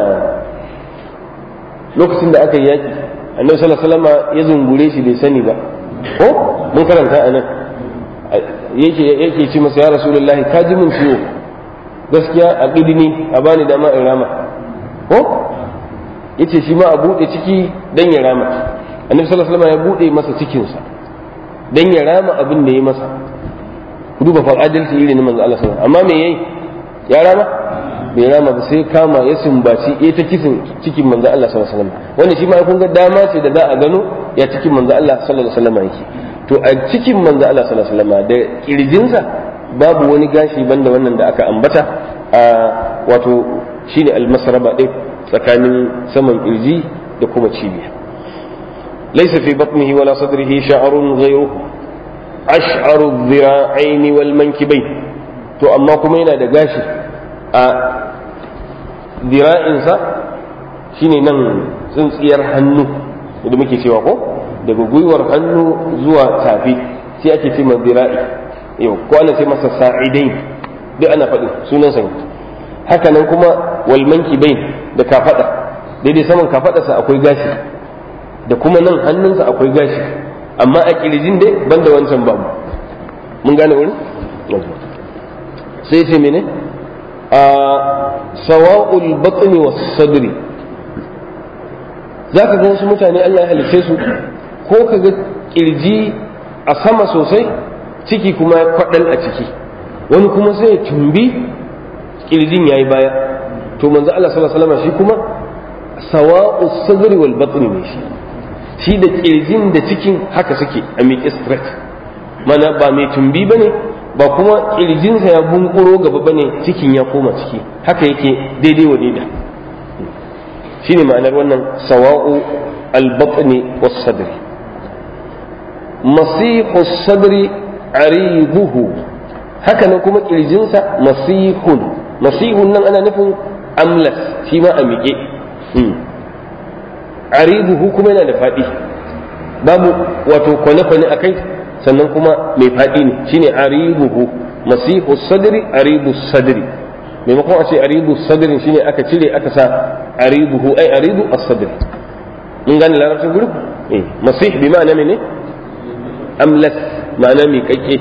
lokacin da aka yi yaki annabi sallallahu alaihi wasallam ya zungure shi bai sani ba ko mun karanta a nan yake yake ci masa ya rasulullahi ka ji mun ciwo gaskiya a ƙidini a bani dama in rama ko yace shi ma a buɗe ciki dan ya rama annabi sallallahu alaihi wasallam ya buɗe masa cikinsa dan ya rama abin da ya masa ku duba fa adalci irin manzo Allah sallallahu alaihi wasallam amma me yayi ya rama bai rama ba sai kama ya sumbaci ya ta kisin cikin manzo Allah sallallahu alaihi wasallam wanda shi ma kun ga dama ce da za a gano ya cikin manzo Allah sallallahu alaihi wasallam yake to a cikin manzo Allah sallallahu alaihi wasallam da kirjinsa babu wani gashi banda wannan da aka ambata a wato shine almasraba din tsakanin saman kirji da kuma cibiya laysa fi batnihi wala sadrihi sha'run ghayruhu ash'aru dhira'aini wal mankibain to amma kuma yana da gashi a dira'insa shine nan tsintsiyar hannu da muke cewa ko daga gwiwar hannu zuwa tafi sai ake ce ma dira'i yau ko ana ce masa sa'idai duk ana faɗi sunan sa haka nan kuma wal mankibain da kafada daidai saman kafadarsa akwai gashi da kuma nan hannunsa akwai gashi amma a kirjin dai banda wancan babu mun gane wuri sai ce mene a sawa'ul batni was sadri zaka ga wasu mutane Allah ya halice su ko ka ga kirji a sama sosai ciki kuma ya kwadal a ciki wani kuma sai ya tumbi kirjin yayi baya to manzo Allah sallallahu alaihi wasallam shi kuma sawa'us sadri wal batni ne shi shi da kirjin da cikin haka suke a miƙe straight mana ba mai tumbi ba ne ba kuma kirjinsa ya bunkuro gaba ba ne cikin ya koma ciki haka yake daidai wa daida shi ne ma'anar wannan sawa'u albatni was sadri masihu sadri aribuhu haka nan kuma kirjinsa masihun masihun nan ana nufin amlas shi ma a miƙe aribuhu kuma yana da faɗi babu wato kwane-kwane a kai sannan kuma mai faɗi ne shine aribuhu masihu sadri aribu sadri maimakon a ce aribu sadrin shine aka cire aka sa aribuhu ai aribu as-sadri mun gane larabcin guri eh masih bi ma'ana mene amlas ma'ana mai kakke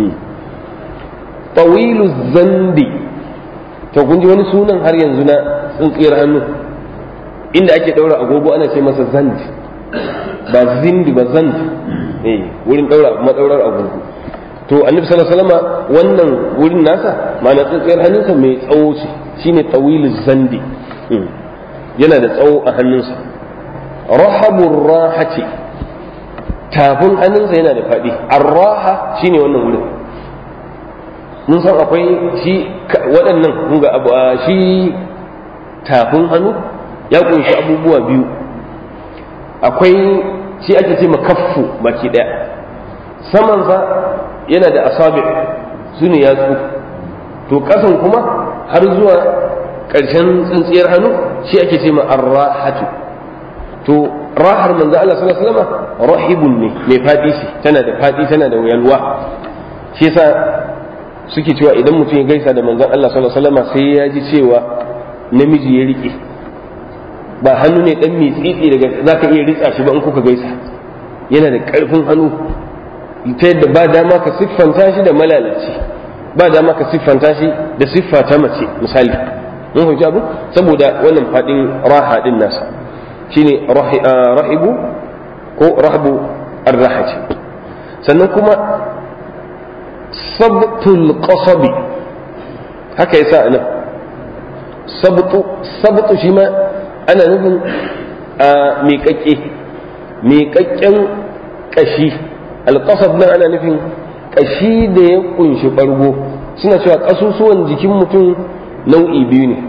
tawilu zandi to kun ji wani sunan har yanzu na tsintsiyar hannu inda ake daura agogo ana ce masa zand ba zindi ba zand eh wurin daura madaurar agogo to annabi sallallahu alaihi wasallam wannan wurin nasa ma'ana tsintsiyar hannunsa mai tsawo ce shine tawilu zandi yana da tsawo a hannunsa rahabur rahati tafin hannunsa yana da faɗi arraha shine wannan wurin mun san akwai shi waɗannan kun ga abu shi tafin hannu ya kunshi abubuwa biyu akwai shi ake ce kaffu baki ɗaya samansa yana da asabi su ne yatsu to ƙasan kuma har zuwa ƙarshen tsintsiyar hannu shi ake ce arrahatu to rahar manzo Allah sallallahu alaihi wasallam rahibun ne mai fadi shi tana da fadi tana da yalwa shi yasa suke cewa idan mutum ya gaisa da manzon Allah sallallahu alaihi wasallam sai ya ji cewa namiji ya rike ba hannu ne dan mitsitsi daga zaka iya ritsa shi ba in kuka gaisa yana da karfin hannu ta yadda ba dama ka siffanta shi da malalaci ba dama ka siffanta shi da siffa ta mace misali mun fahimci abu saboda wannan fadin raha din nasa shine rahibu ko rahabu arrahaci sannan kuma sabtul qasabi haka yasa anan sabtu sabtu shi ma ana nufin miƙaƙƙe miƙaƙƙen ƙashi alƙasab nan ana nufin ƙashi da ya ƙunshi ɓargo suna cewa ƙasusuwan jikin mutum nau'i biyu ne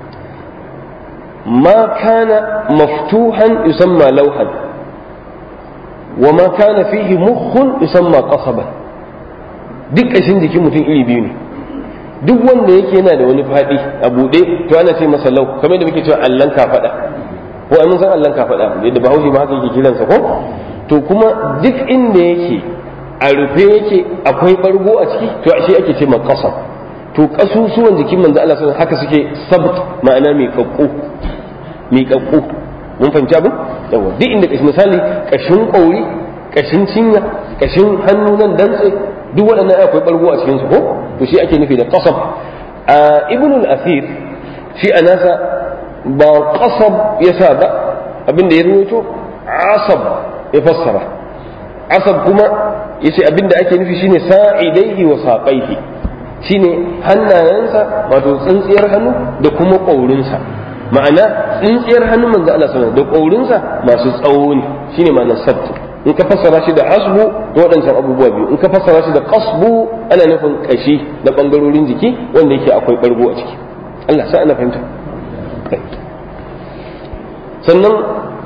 ma kana maftuhan yusamma lauhan wa ma kana fihi mukhun yusamma qasaban duk ƙashin jikin mutum iri biyu ne duk wanda yake yana da wani faɗi a buɗe to ana ce masa lau kamar da muke cewa allan kafaɗa ko ai mun san allan kafaɗa yadda bahaushe ma haka yake kiransa ko to kuma duk inda yake a rufe yake akwai bargo a ciki to shi ake ce makasa to kasusuwan jikin manzo Allah sallallahu haka suke sabt ma'ana mai kakku mai kakku mun fahimci abin yawa duk inda kashi misali kashin kauri kashin cinya kashin hannu nan dantse duk waɗannan akwai bargo a cikin su ko to shi ake nufi da qasab a ibnul asir shi a nasa ba qasab yasa ba abin da ya ruwaito asab ya fassara asab kuma yace abin da ake nufi shine sa'idaihi wa saqaihi shine hannayensa wato tsintsiyar hannu da kuma ƙaurinsa ma'ana tsintsiyar hannun manzo Allah sallallahu da ƙaurinsa masu tsawo ne shine ma'anar sabtu in ka fassara shi da asbu da waɗancan abubuwa biyu in ka fassara shi da qasbu ana nufin kashi na bangarorin jiki wanda yake akwai ɓargo a ciki Allah sa ana fahimta sannan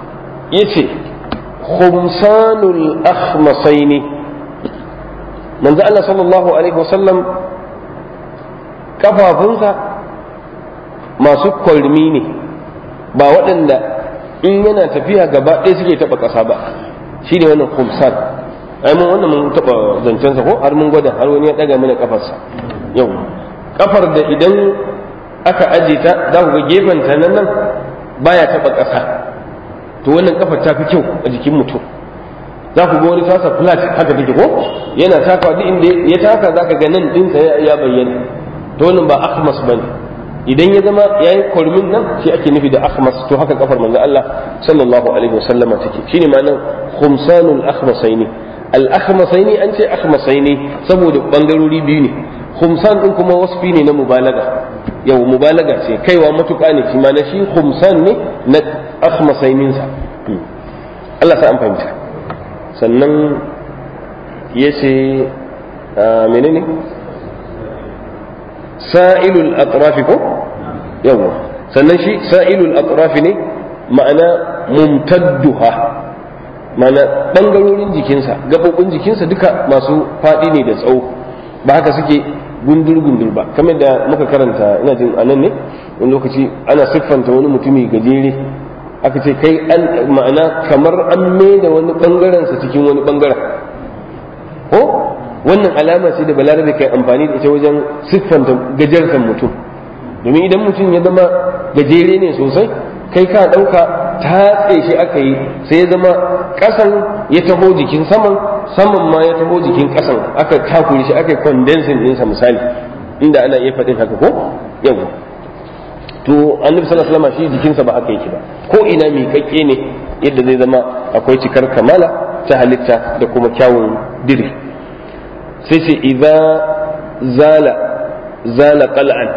yace khumsanul akhmasaini manzo Allah sallallahu alaihi wasallam kafafunsa masu kwalmi ne ba waɗanda in yana tafiya gaba ɗaya suke taɓa ƙasa ba shi ne wannan khumsan ai mun wannan mun taɓa zancensa ko har mun gwada har wani ya ɗaga mana kafarsa yau kafar da idan aka aje ta za ku ga gefen ta nan nan baya taɓa ƙasa to wannan kafar ta fi kyau a jikin mutum za ku ga wani tasa flat haka take ko yana takawa duk inda ya taka za ka ga nan ɗinsa ya bayyana to wannan ba akhmas bane idan ya zama yayi kurmin nan shi ake nufi da akhmas to haka kafar manzo Allah sallallahu alaihi wasallama take shine ma'anar khumsanul akhmasaini al akhmasaini an ce akhmasaini saboda bangarori biyu ne khumsan din kuma wasfi ne na mubalaga yau mubalaga ce kaiwa matuƙa ne shi ma na shi khumsan ne na akhmasainin sa Allah sa an fahimta sannan yace menene sa'ilul atrafi ko yawa sannan shi sa'ilul atrafi ne ma'ana mumtadduha ma'ana bangarorin jikinsa gabobin jikinsa duka masu faɗi ne da tsawo ba haka suke gundur gundur ba kamar da muka karanta ina jin anan ne wani lokaci ana siffanta wani mutumi gajere aka ce kai an ma'ana kamar an mai da wani bangaren sa cikin wani bangaren ko wannan alama ce da balarabe kai amfani da ita wajen siffanta gajartan mutum domin idan mutum ya zama gajere ne sosai kai ka ɗauka tatse shi aka yi sai ya zama ƙasan ya taho jikin saman saman ma ya taho jikin ƙasan aka takure shi aka yi condensing ɗinsa misali inda ana iya faɗin haka ko yau to annabi sallallahu alaihi wasallam shi jikinsa ba haka yake ba ko ina miƙaƙƙe ne yadda zai zama akwai cikar kamala ta halitta da kuma kyawun diri sai ce idza zala zala qal'an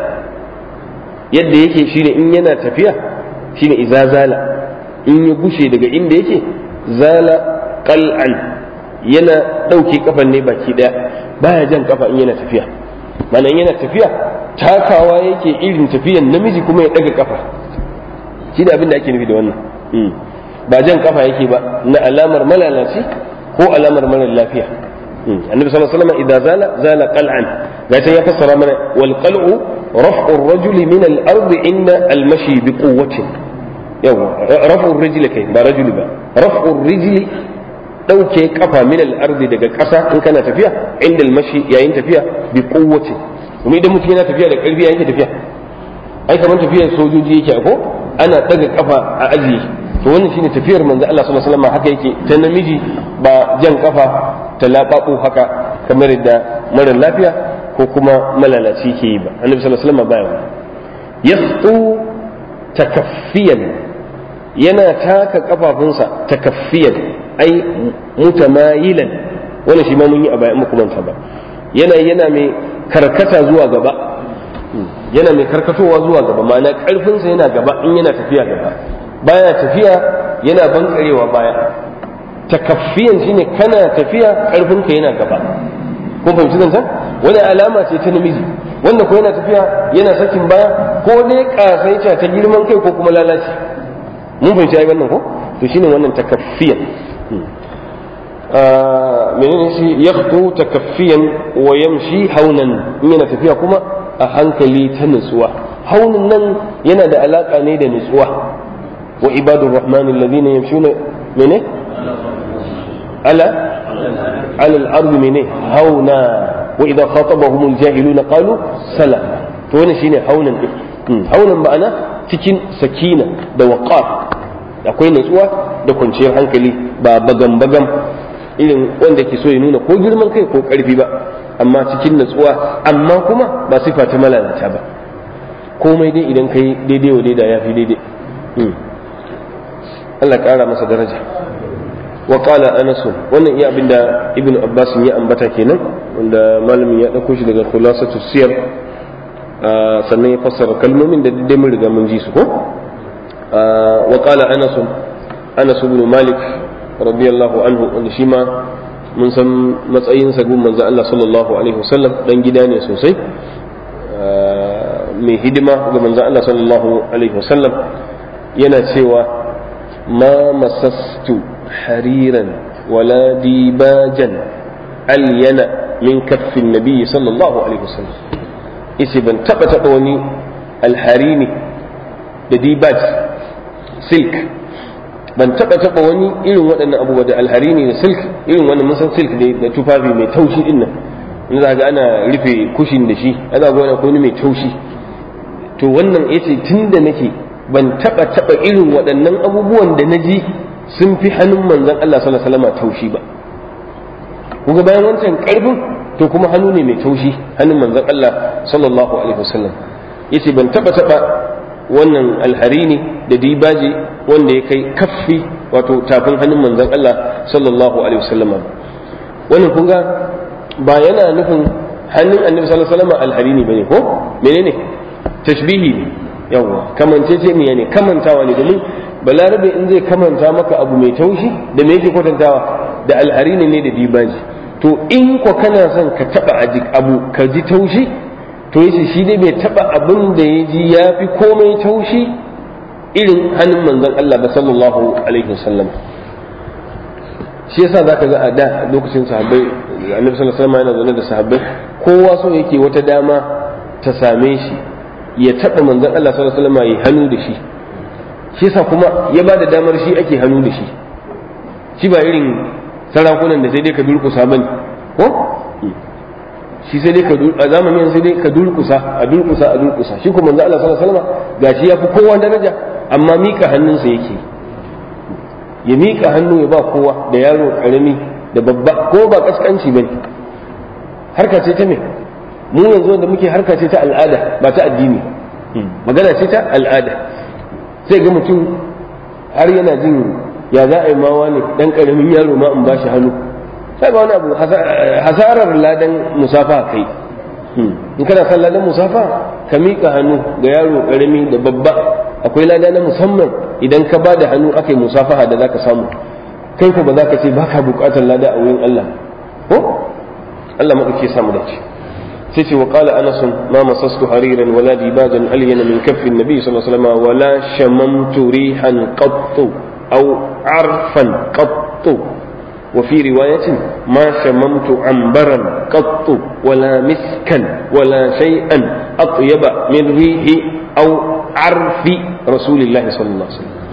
yadda yake shine in yana tafiya shine idza zala in ya gushe daga inda yake zala qal'an yana dauke kafan ne baki daya baya jan kafa in yana tafiya mana in yana tafiya takawa yake irin tafiyan namiji kuma ya daga kafa shi da abin da ake nufi da wannan ba jan kafa yake ba na alamar malalaci ko alamar mara lafiya النبي صلى الله عليه وسلم إذا زال زال قلعا لكن يفسر من والقلع رفع الرجل من الأرض عند المشي بقوة يو رفع الرجل كي با رجل با رفع الرجل ɗauke kafa min al-ardi daga ƙasa in kana tafiya inda al-mashi yayin tafiya bi quwwati kuma idan mutum yana tafiya da ƙarfi yayin tafiya ai kamar tafiyar sojoji yake ko ana daga kafa a ajiye to wannan shine tafiyar manzo Allah sallallahu alaihi wasallam haka yake ta namiji ba jan kafa ta laɓaɓo haka kamar yadda mara lafiya ko kuma malalaci ke yi ba annabi sallallahu alaihi wasallam baya yakhtu takaffiyan yana taka kafafunsa takaffiyan ai mutamayilan wannan shi ma mun yi a bayan muku manta ba yana yana mai karkata zuwa gaba yana mai karkatowa zuwa gaba ma'ana karfinsa yana gaba in yana tafiya gaba baya tafiya yana bankarewa baya takaffiyan shine kana tafiya karfinka yana gaba kun fahimci zancen wani alama ce ta namiji wanda ko yana tafiya yana sakin baya ko dai kasaita ta girman kai ko kuma lalaci mun fahimci ai wannan ko to shine wannan takaffiyan menene shi yakhtu takaffiyan wa yamshi haunan in yana tafiya kuma a hankali ta nutsuwa haunin nan yana da alaka ne da nutsuwa wa ibadur rahman alladhina yamshuna mene ala ala al-ardi mene hauna wa idha khatabahum al-jahiluna qalu salam to wannan shine haunan din haunan ma'ana cikin sakina da waqar akwai nutsuwa da kwanciyar hankali ba bagam bagam irin wanda ke so ya nuna ko girman kai ko karfi ba amma cikin natsuwa amma kuma ba sifa ta malalata ba komai dai idan kai daidai wa daidai ya fi daidai Allah ƙara masa daraja wa qala anas wannan iya abinda ibnu abbas ya ambata kenan wanda malamin ya dauko shi daga khulasatu siyar sannan ya fassara kalmomin da dai mun riga mun ji su ko wa qala anas anas ibn malik radiyallahu anhu wanda shi ma mun san matsayinsa gun manzo Allah sallallahu alaihi wasallam dan gida ne sosai mai hidima ga manzo Allah sallallahu alaihi wasallam yana cewa ma masastu hariran wala dibajan alyana min kaffin nabi sallallahu alaihi wasallam yace ban taba taba wani alharini da dibaj silk ban taba taba wani irin waɗannan abubuwa da alharini da silk irin wannan mun san silk da tufafi mai taushi din nan in za ga ana rufe kushin da shi ana ga wani akwai mai taushi to wannan yace tunda nake ban taba taba irin waɗannan abubuwan da na ji sun fi hannun manzon Allah sallallahu alaihi wasallam taushi ba kuga bayan wancan karfin to kuma hannu ne mai taushi hannun manzon Allah sallallahu alaihi wasallam yace ban taba taba wannan alharini da dibaji wanda ya kai kaffi wato tafin hannun manzon Allah sallallahu alaihi wasallam wannan kun ga ba yana nufin hannun annabi sallallahu alaihi wasallam alharini bane ko menene tashbihi ne yawa kamance ce me ne kamantawa ne domin balarabe in zai kamanta maka abu mai taushi da me yake kwatantawa da alharini ne da dibaji to in ko kana son ka taba abu ka ji taushi to yace shi dai bai taba abin da ya ji ya fi komai taushi irin hannun manzon Allah ba sallallahu alaihi wasallam shi yasa zaka ga a da lokacin sahabbai annabi sallallahu alaihi wasallam yana zaune da sahabbai kowa so yake wata dama ta same shi ya taba manzon Allah sallallahu alaihi wasallam ya hannu da shi shi yasa kuma ya ba da damar shi ake hannu da shi shi ba irin sarakunan da sai dai ka durkusa bane ko shi sai dai ka a zamanin sai dai ka durkusa a durkusa a durkusa shi kuma manzo Allah sallallahu alaihi wasallam gashi ya fi kowa daraja amma mika hannunsa yake ya mika hannu ya ba kowa da yaro karami da babba ko ba kaskanci bane harka ce ta me mu yanzu da muke harka ce ta al'ada ba ta addini magana ce ta al'ada sai ga mutum har yana jin ya za a yi mawa ne dan karamin yaro ma in ba shi hannu sai ba wani abu hasarar ladan musafa kai in kana son ladan musafa ka miƙa hannu ga yaro karami da babba akwai lada na musamman idan ka ba da hannu aka yi musafaha da zaka samu kai ko ba za ka ce ba ka buƙatar lada a wurin Allah ko Allah maɗauki samu dace sai ce wa qala anas ma masastu hariran wala dibajan alyana min kaffi nabi sallallahu alaihi wasallam wala shamamtu rihan qattu aw arfan qattu وفي رواية ما شممت عنبرا قط ولا مسكا ولا شيئا أطيب من ريح أو عرف رسول الله صلى الله عليه وسلم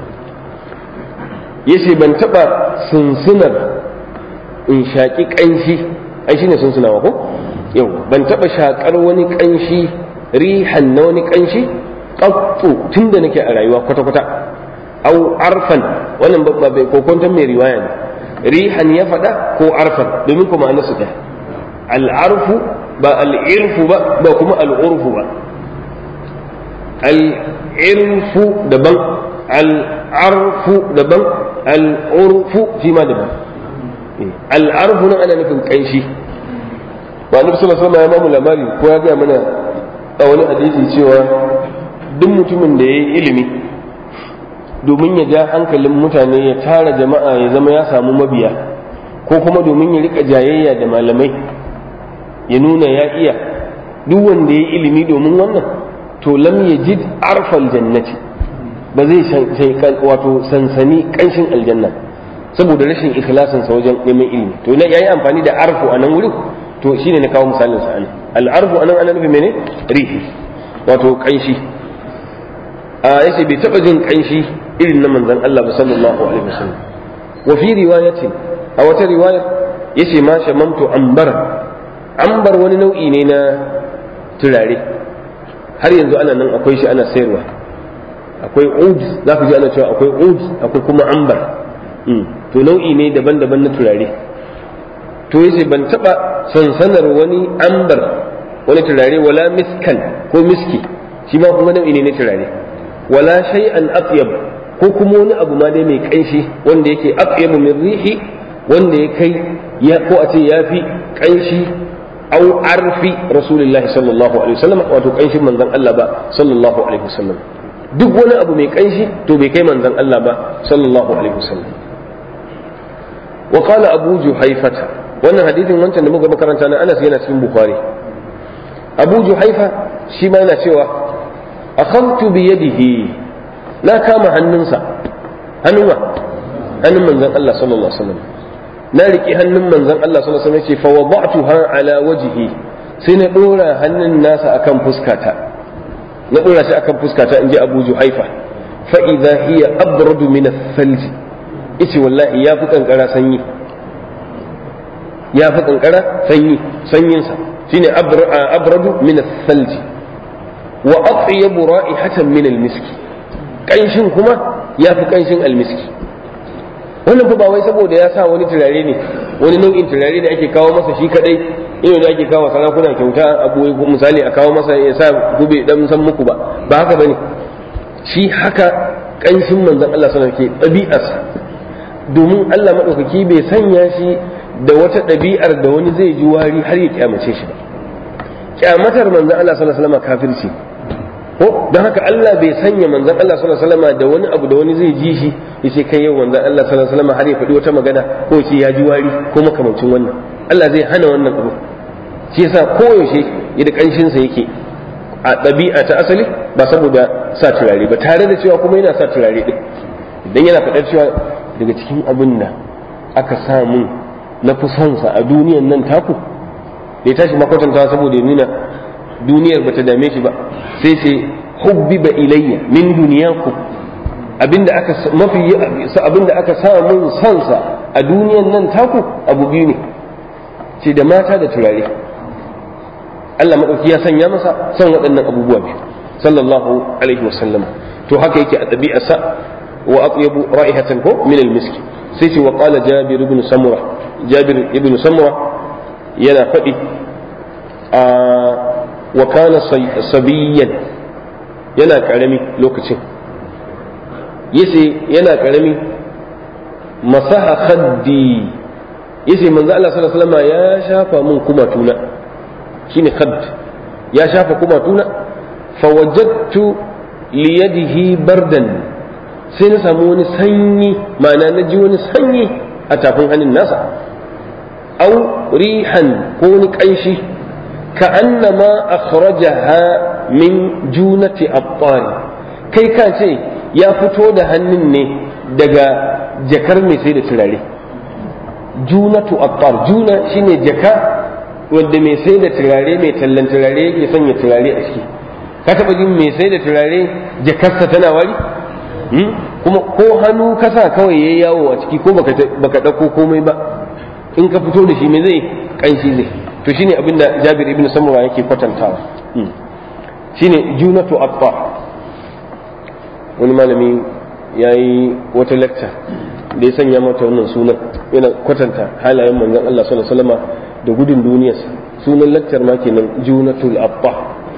yace ban taɓa sunsunar in shaƙi ƙanshi ai shine sunsunawa ko yau ban taɓa shaƙar wani ƙanshi rihan na wani ƙanshi ƙaƙƙo tun da nake a rayuwa kwata-kwata au arfan wannan ba bai kokonton mai riwaya ne rihan ya faɗa ko arfan domin kuma an su ɗaya al'arfu ba al'irfu ba ba kuma al'urfu ba al'irfu daban al'arfu daban al'urfu shi ma daban al'arfu nan ana nufin ƙanshi ba nufi sallallahu alaihi ya mamu labari ko ya gaya mana a wani hadisi cewa duk mutumin da ya yi ilimi domin ya ja hankalin mutane ya tara jama'a ya zama ya samu mabiya ko kuma domin ya rika jayayya da malamai ya nuna ya iya duk wanda ya ilimi domin wannan to lam yajid arfal jannati ba zai wato sansani kanshin aljanna saboda rashin ikhlasin sa wajen neman ilimi to na yayi amfani da arfu a nan wurin to shine na kawo misalin sa anan al arfu anan ana nufi mene rihi wato kanshi a yace bai taba jin kanshi irin na manzon Allah ba sallallahu alaihi wasallam wa fi riwayatin a wata riwayar yace ma shamamtu ambar ambar wani nau'i ne na turare har yanzu ana nan akwai shi ana sayarwa akwai ud za ku ji ana cewa akwai ud akwai kuma ambar to nau'i ne daban-daban na turare to yace ban taba sansanar wani ambar wani turare wala miskan ko miski shi ma kuma nau'i ne na turare wala shay'an atyab ko kuma wani abu ma dai mai kanshi wanda yake atyabu min rihi wanda ya kai ya ko a ce yafi kanshi au arfi rasulullah sallallahu alaihi wasallam wato kanshin manzon Allah ba sallallahu alaihi wasallam duk wani abu mai kanshi to bai kai manzon Allah ba sallallahu alaihi wasallam wa qala abu juhaifata wannan hadisin wancan da muka makaranta na Anas yana cikin Bukhari Abu Juhaifa shi ma yana cewa akhadtu bi yadihi na kama hannunsa hannun wa hannun manzon Allah sallallahu alaihi wasallam na riƙe hannun manzon Allah sallallahu alaihi wasallam ce fa wada'tuha ala wajhi sai na dora hannun nasa akan fuskata na dora shi akan fuskata inji Abu Juhaifa fa idha hiya abradu min ath-thalj yace wallahi ya fi kankara sanyi ya fi kankara sanyi sanyinsa shine abradu min ath-thalj wa atyabu ra'ihatan min al-miski kanshin kuma ya fi kanshin al-miski wannan fa ba wai saboda ya sa wani turare ne wani nau'in turare ne ake kawo masa shi kadai irin da ake kawo sarakuna kyauta abu misali a kawo masa ya sa gube dan san muku ba ba haka bane shi haka kanshin manzon Allah sallallahu alaihi wasallam ke ɗabi'arsa domin Allah madaukaki bai sanya shi da wata ɗabi'ar da wani zai ji wari har ya kyamace shi ba kyamatar manzon Allah sallallahu alaihi wasallam kafirci ko don haka Allah bai sanya manzon Allah sallallahu alaihi wasallam da wani abu da wani zai ji shi yace kai yau manzon Allah sallallahu alaihi wasallam har ya faɗi wata magana ko ce ya ji wari ko makamancin wannan Allah zai hana wannan abu shi yasa koyaushe yadda kanshin sa yake a ɗabi'a ta asali ba saboda sa turare ba tare da cewa kuma yana sa turare din idan yana faɗar cewa daga cikin abin da aka samu na fi son sa a duniyan nan taku da ya tashi makwatantawa saboda ya nuna duniyar bata dame shi ba sai sai hubbiba ilayya min duniyaku abinda aka mafi abinda aka sa mun sansa a duniyan nan taku abu biyu ne ce da mata da turare Allah madauki ya sanya masa son waɗannan abubuwa biyu sallallahu alaihi wasallam to haka yake a ɗabi'arsa wa atyabu ra'ihatan ko min al-miski sai ce wa qala jabir ibn samura jabir ibn samura yana faɗi a wa kana sabiyan yana karami lokacin yace yana karami masaha khaddi yace manzo Allah sallallahu alaihi wasallam ya shafa mun kumatuna shine khadd ya shafa kumatuna fawajadtu liyadihi bardan sai na samu wani sanyi ma'ana na ji wani sanyi a tafin hannun nasa au rihan ko wani kanshi كأنما أخرجها من جونة أبطال kai ka ce ya fito da hannun ne daga jakar mai sai da turare junatu attar juna shine jaka wanda mai sai da turare mai tallan turare ya sanya turare a ciki ka taba jin mai sai da turare jakarsa tana wari kuma ko hannu kasa kawai yayi yawo a ciki ko baka dauko komai ba in ka fito da shi me zai kanshi zai to shine abinda Jabir ibn Samura yake kwatantawa shine junatu attar wani malami ya yi wata lecture da ya sanya mata wannan sunan yana kwatanta halayen manzon Allah sallallahu alaihi wasallam da gudun duniyarsa sunan lecture ma kenan junatul abba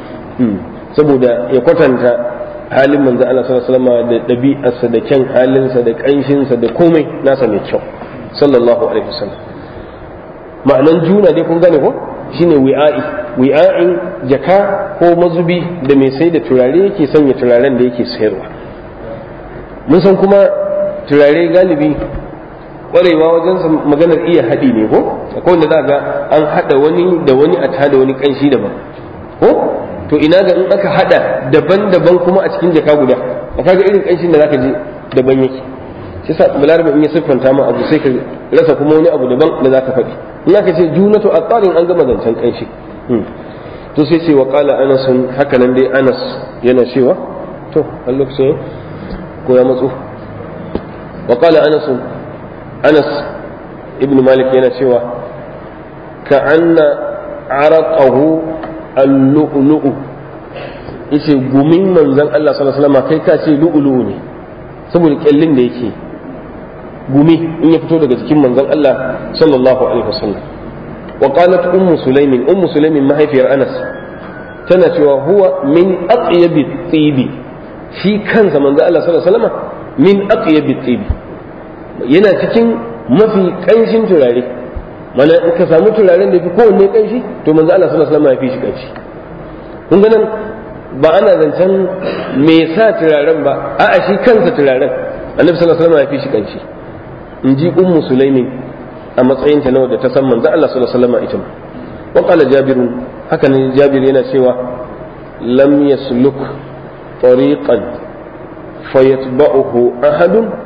saboda ya kwatanta halin manzon Allah sallallahu alaihi wasallam da ɗabi'arsa da kyan halinsa da ƙanshinsa da komai nasa mai kyau sallallahu alaihi wasallam ma'anan juna dai kun gane ko shine wi'a'i wi'a'in jaka ko mazubi da mai sai da turare yake sanya turaren da yake sayarwa mun san kuma turare galibi kwarewa wajen maganar iya haɗi ne ko akwai wanda za ga an haɗa wani da wani a tada wani ƙanshi daban ko to ina ga in aka haɗa daban-daban kuma a cikin jaka guda a kaga irin ƙanshin da zaka ji daban yake shi sa balarabe in ya siffanta ma abu sai ka rasa kuma wani abu daban da zaka faɗi in aka ce junatu a tsarin an gama zancen ƙanshi to sai ce wa qala anas haka nan dai anas yana cewa to a lokacin ko ya matsu wa qala anas anas ibn malik yana cewa ka anna araqahu al-lu'lu'u yace gumin manzon Allah sallallahu alaihi wasallam kai ka ce lu'lu'u ne saboda kyallin da yake gumi in ya fito daga jikin manzon Allah sallallahu alaihi wasallam wa qalat ummu sulaimin ummu sulaimin mahaifiyar Anas tana cewa huwa min atyabi tibi shi kansa manzon Allah sallallahu alaihi wasallam min atyabi tibi yana cikin mafi kanshin turare mana in ka samu turaren da fi kowanne kanshi to manzon Allah sallallahu alaihi wasallam ya fi shi kanshi kun ga nan ba ana zancen me sa turaren ba a'a shi kansa turaren annabi sallallahu alaihi wasallam ya fi shi kanshi in ji ummu sulaimin a matsayin ta nawa da ta san manzo Allah sallallahu alaihi wasallam ita ma wa qala jabir haka ne jabir yana cewa lam yasluk tariqan fayatba'uhu ahadun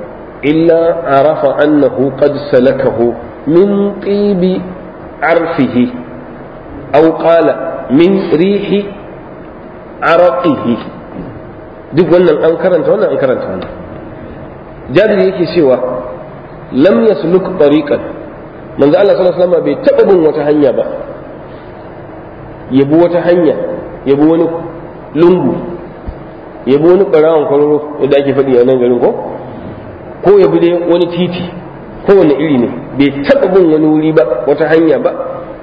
illa arafa annahu qad salakahu min tibi arfihi aw qala min rihi araqihi duk wannan an karanta wannan an karanta wannan jabir yake cewa lam yasluk tariqan manzo Allah sallallahu alaihi wasallam bai taba bin wata hanya ba yabi wata hanya yabi wani lungu yabi wani barawan kwararo yadda ake faɗi a nan garin ko ko yabi dai wani titi ko wani iri ne bai taba bin wani wuri ba wata hanya ba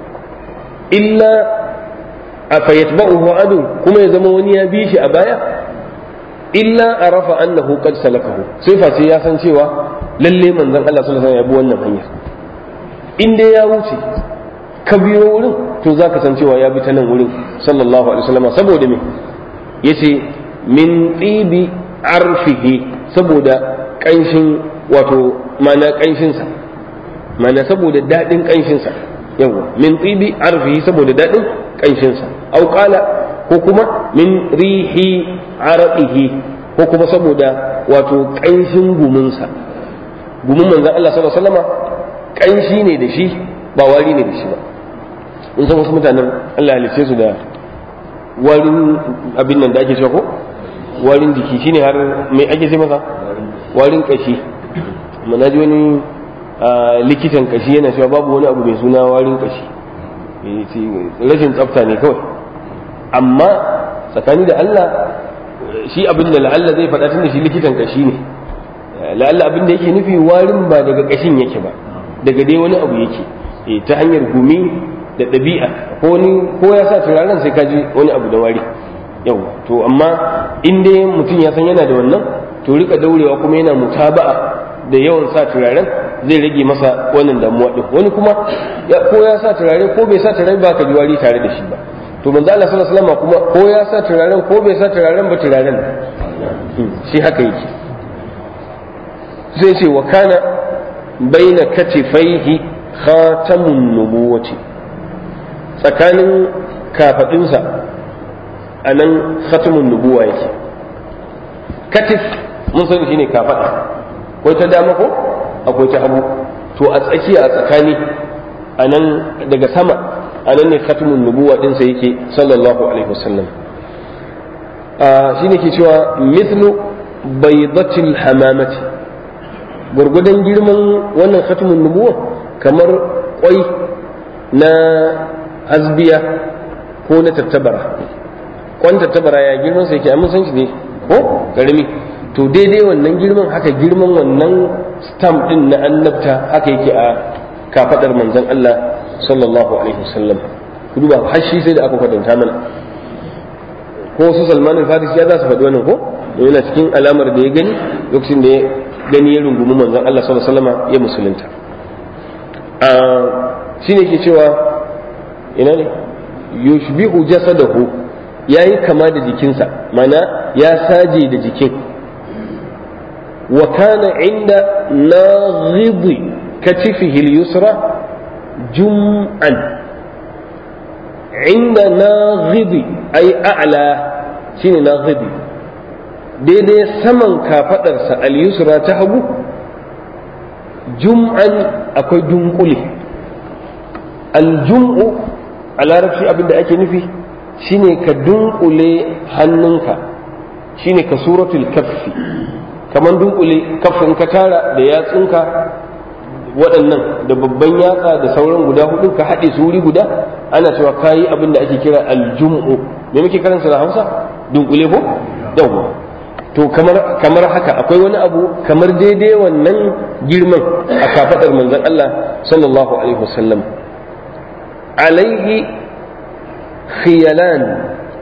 illa a fayyatba'uhu adu kuma ya zama wani ya bi shi a baya illa arafa annahu qad salakahu sai fa sai ya san cewa lalle manzon Allah sallallahu alaihi wasallam ya bi wannan hanyar in dai ya wuce ka biyo wurin to zaka san cewa ya bi ta nan wurin sallallahu alaihi wasallam saboda me yace min tibi arfihi saboda kanshin wato mana kanshin sa mana saboda dadin kanshin sa yawa min tibi arfihi saboda dadin kanshin sa au qala ko kuma min rihi araqihi ko kuma saboda wato ƙanshin guminsa gumin manzon Allah sallallahu alaihi wasallama ƙanshi ne da shi ba wari ne da shi ba in san wasu mutanen Allah halice su da warin abin nan da ake cewa ko warin jiki shine har mai ake ce masa warin kashi amma na ji wani likitan kashi yana cewa babu wani abu mai suna warin kashi rashin tsafta ne kawai amma tsakani da Allah shi abin da la'alla zai faɗa tunda shi likitan kashi ne la'alla abin da yake nufi warin ba daga kashin yake ba daga dai wani abu yake ta hanyar gumi da ɗabi'a ko wani ko ya sa turaren sai ka ji wani abu da wari yau to amma in dai mutum ya san yana da wannan to rika daurewa kuma yana mutaba'a da yawan sa turaren zai rage masa wannan damuwa din wani kuma ko ya sa turare ko bai sa turare ba ka ji wari tare da shi ba to manzo Allah sallallahu alaihi wasallam kuma ko ya sa turaren ko bai sa turaren ba turaren shi haka yake sai ce wa kana baina katifaihi khatamun nubuwati tsakanin kafadinsa a nan khatamun nubuwa yake katif mun sani shine kafada akwai ta dama ko akwai ta hagu to a tsakiya a tsakani a nan daga sama a nan ne khatamun nubuwa ɗinsa yake sallallahu alaihi wasallam shi ne ke cewa mithlu baydatil hamamati gurgudan girman wannan khatamun nubuwa kamar kwai na hasbiya ko na tattabara kwan tattabara ya girman sa yake amma san shi ne ko karami to daidai wannan girman haka girman wannan stamp din na annabta haka yake a kafadar manzon Allah sallallahu alaihi wasallam ku duba har shi sai da aka kwatanta mana ko su Salman al-Farisi ya za su faɗi wannan ko yana cikin alamar da ya gani lokacin da ya gani ya rungumi manzon Allah sallallahu alaihi wasallam ya musulunta a shine ke cewa ina ne yushbihu jasadahu yayi kama da jikinsa mana ya saje da jikin wa kana inda naghidi katifihi al-yusra jum'an inda naghidi ay a'la shine naghidi daidai saman kafadarsa al-yusra ta hagu jum'an akwai dunkule al-jum'u a larabci abin da ake nufi shine ka dunkule hannunka shine ka suratul kaffi kamar dunkule kaffin ka tara da yatsunka waɗannan da babban yatsa da sauran guda hudu ka haɗe su wuri guda ana cewa kayi abin da ake kira aljum'u me muke karansa da hausa dunkule ko yawwa to kamar kamar haka akwai wani abu kamar daidai wannan girman a kafadar manzon Allah sallallahu alaihi wasallam alaihi khiyalan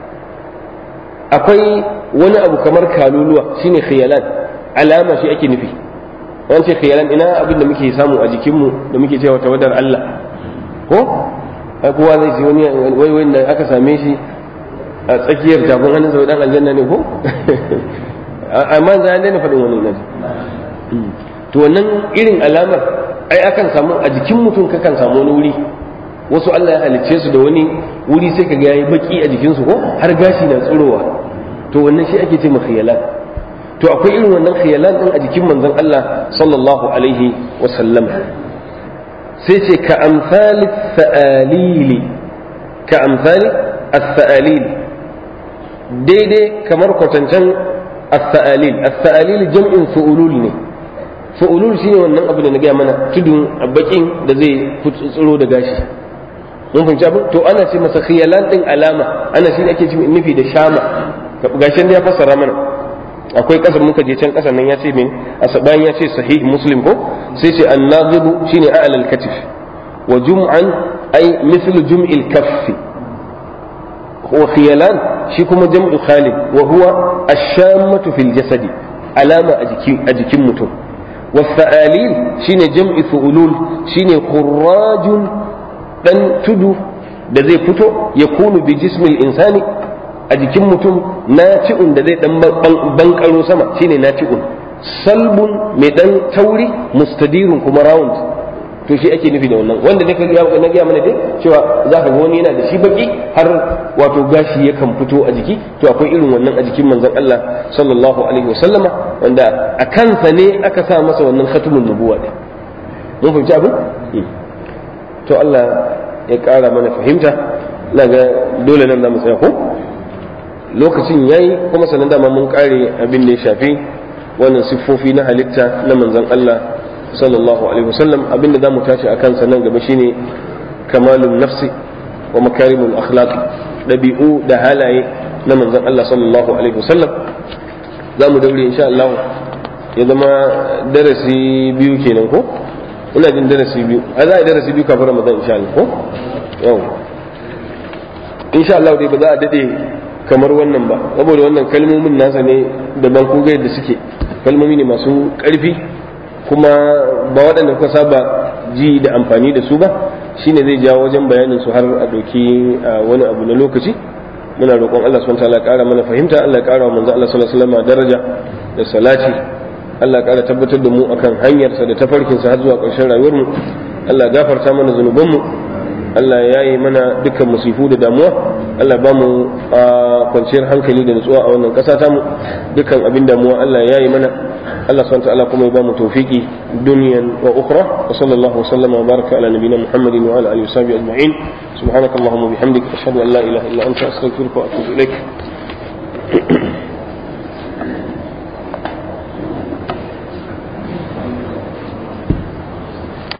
akwai wani abu kamar kaluluwa shine khiyalan alama shi ake nufi wani ce khiyalan ina abin da muke samu a jikinmu da muke cewa tawadar Allah ko ai kowa zai ce wani wai wai da aka same shi a tsakiyar jabon hannun sau dan aljanna ne ko amma za a daina faɗin wani naji to wannan irin alamar ai akan samu a jikin mutum kakan samu wani wuri wasu Allah ya halicce su da wani wuri sai ka ga yayi baki a jikinsu ko har gashi na tsirowa to wannan shi ake ce khiyalan to akwai irin wannan khiyalan din a jikin manzon Allah sallallahu alaihi wa sallam sai ce ka amsali sa'alili ka amsali as-sa'alil daidai kamar kwatancan as-sa'alil as-sa'alil jam'in fu'ulul ne fu'ulul shine wannan abu da na gaya mana tudun bakin da zai tsiro da gashi mun fahimci abin to ana ce masa khiyalan din alama ana shi ake nufi da shama gashin da ya fassara mana akwai kasar muka je can kasar nan ya ce min bayan ya ce sahih muslim ko sai ce annazibu shine a'la al-katif wa jum'an ay mislu jum'il kaffi wa khiyalan shi kuma jam'u khalid wa huwa ash-shammatu fil jasadi alama a jikin a jikin mutum wa sa'alil shine jam'i fu'ulul shine khurrajun dan tudu da zai fito ya kunu bi jismil insani a jikin mutum naci'un da zai dan bankaro sama shine naci'un salbun mai dan tauri mustadirun kuma round to shi ake nufi da wannan wanda ne na gaya mana dai cewa za ka ga wani yana da shi baki har wato gashi yakan fito a jiki to akwai irin wannan a jikin manzon Allah sallallahu alaihi wasallama wanda a kansa ne aka sa masa wannan khatamun nubuwa din mun fahimci abin to Allah ya ƙara mana fahimta na ga dole nan za mu tsaya ko lokacin yayi kuma sannan dama mun kare abin da ya shafi wannan siffofi na halitta na manzon Allah sallallahu alaihi wasallam abin da za mu tashi a kansa nan gaba shine kamalun nafsi wa makarimul akhlaq dabi'u da halaye na manzon Allah sallallahu alaihi wasallam za mu daure insha Allah ya zama darasi biyu kenan ko ina jin darasi biyu a za a yi darasi biyu kafin ramadan insha Allah ko yau insha Allah dai ba za a dade kamar wannan ba saboda wannan kalmomin nasa ne daban ko ga yadda suke kalmomi ne masu ƙarfi kuma ba waɗanda kuka saba ji da amfani da su ba shine zai jawo wajen bayanin su har a ɗauki wani abu na lokaci muna roƙon Allah subhanahu wa ta'ala ƙara mana fahimta Allah ya ƙara wa manzo Allah sallallahu alaihi wasallam daraja da salati Allah ya ƙara tabbatar da mu akan hanyarsa da tafarkinsa har zuwa ƙarshen rayuwarmu Allah ya gafarta mana zunubanmu Allah ya yi mana dukkan musifu da damuwa Allah ba mu kwanciyar hankali da nutsuwa a wannan ƙasa tamu dukkan abin damuwa Allah ya yi mana Allah subhanahu ta'ala kuma ya ba mu tawfiki duniyan wa ukhra wa sallallahu wa sallama wa baraka ala nabiyyina Muhammadin wa ala alihi wa sahbihi ajma'in subhanakallahumma wa bihamdika ashhadu an la ilaha illa anta astaghfiruka wa atubu ilaik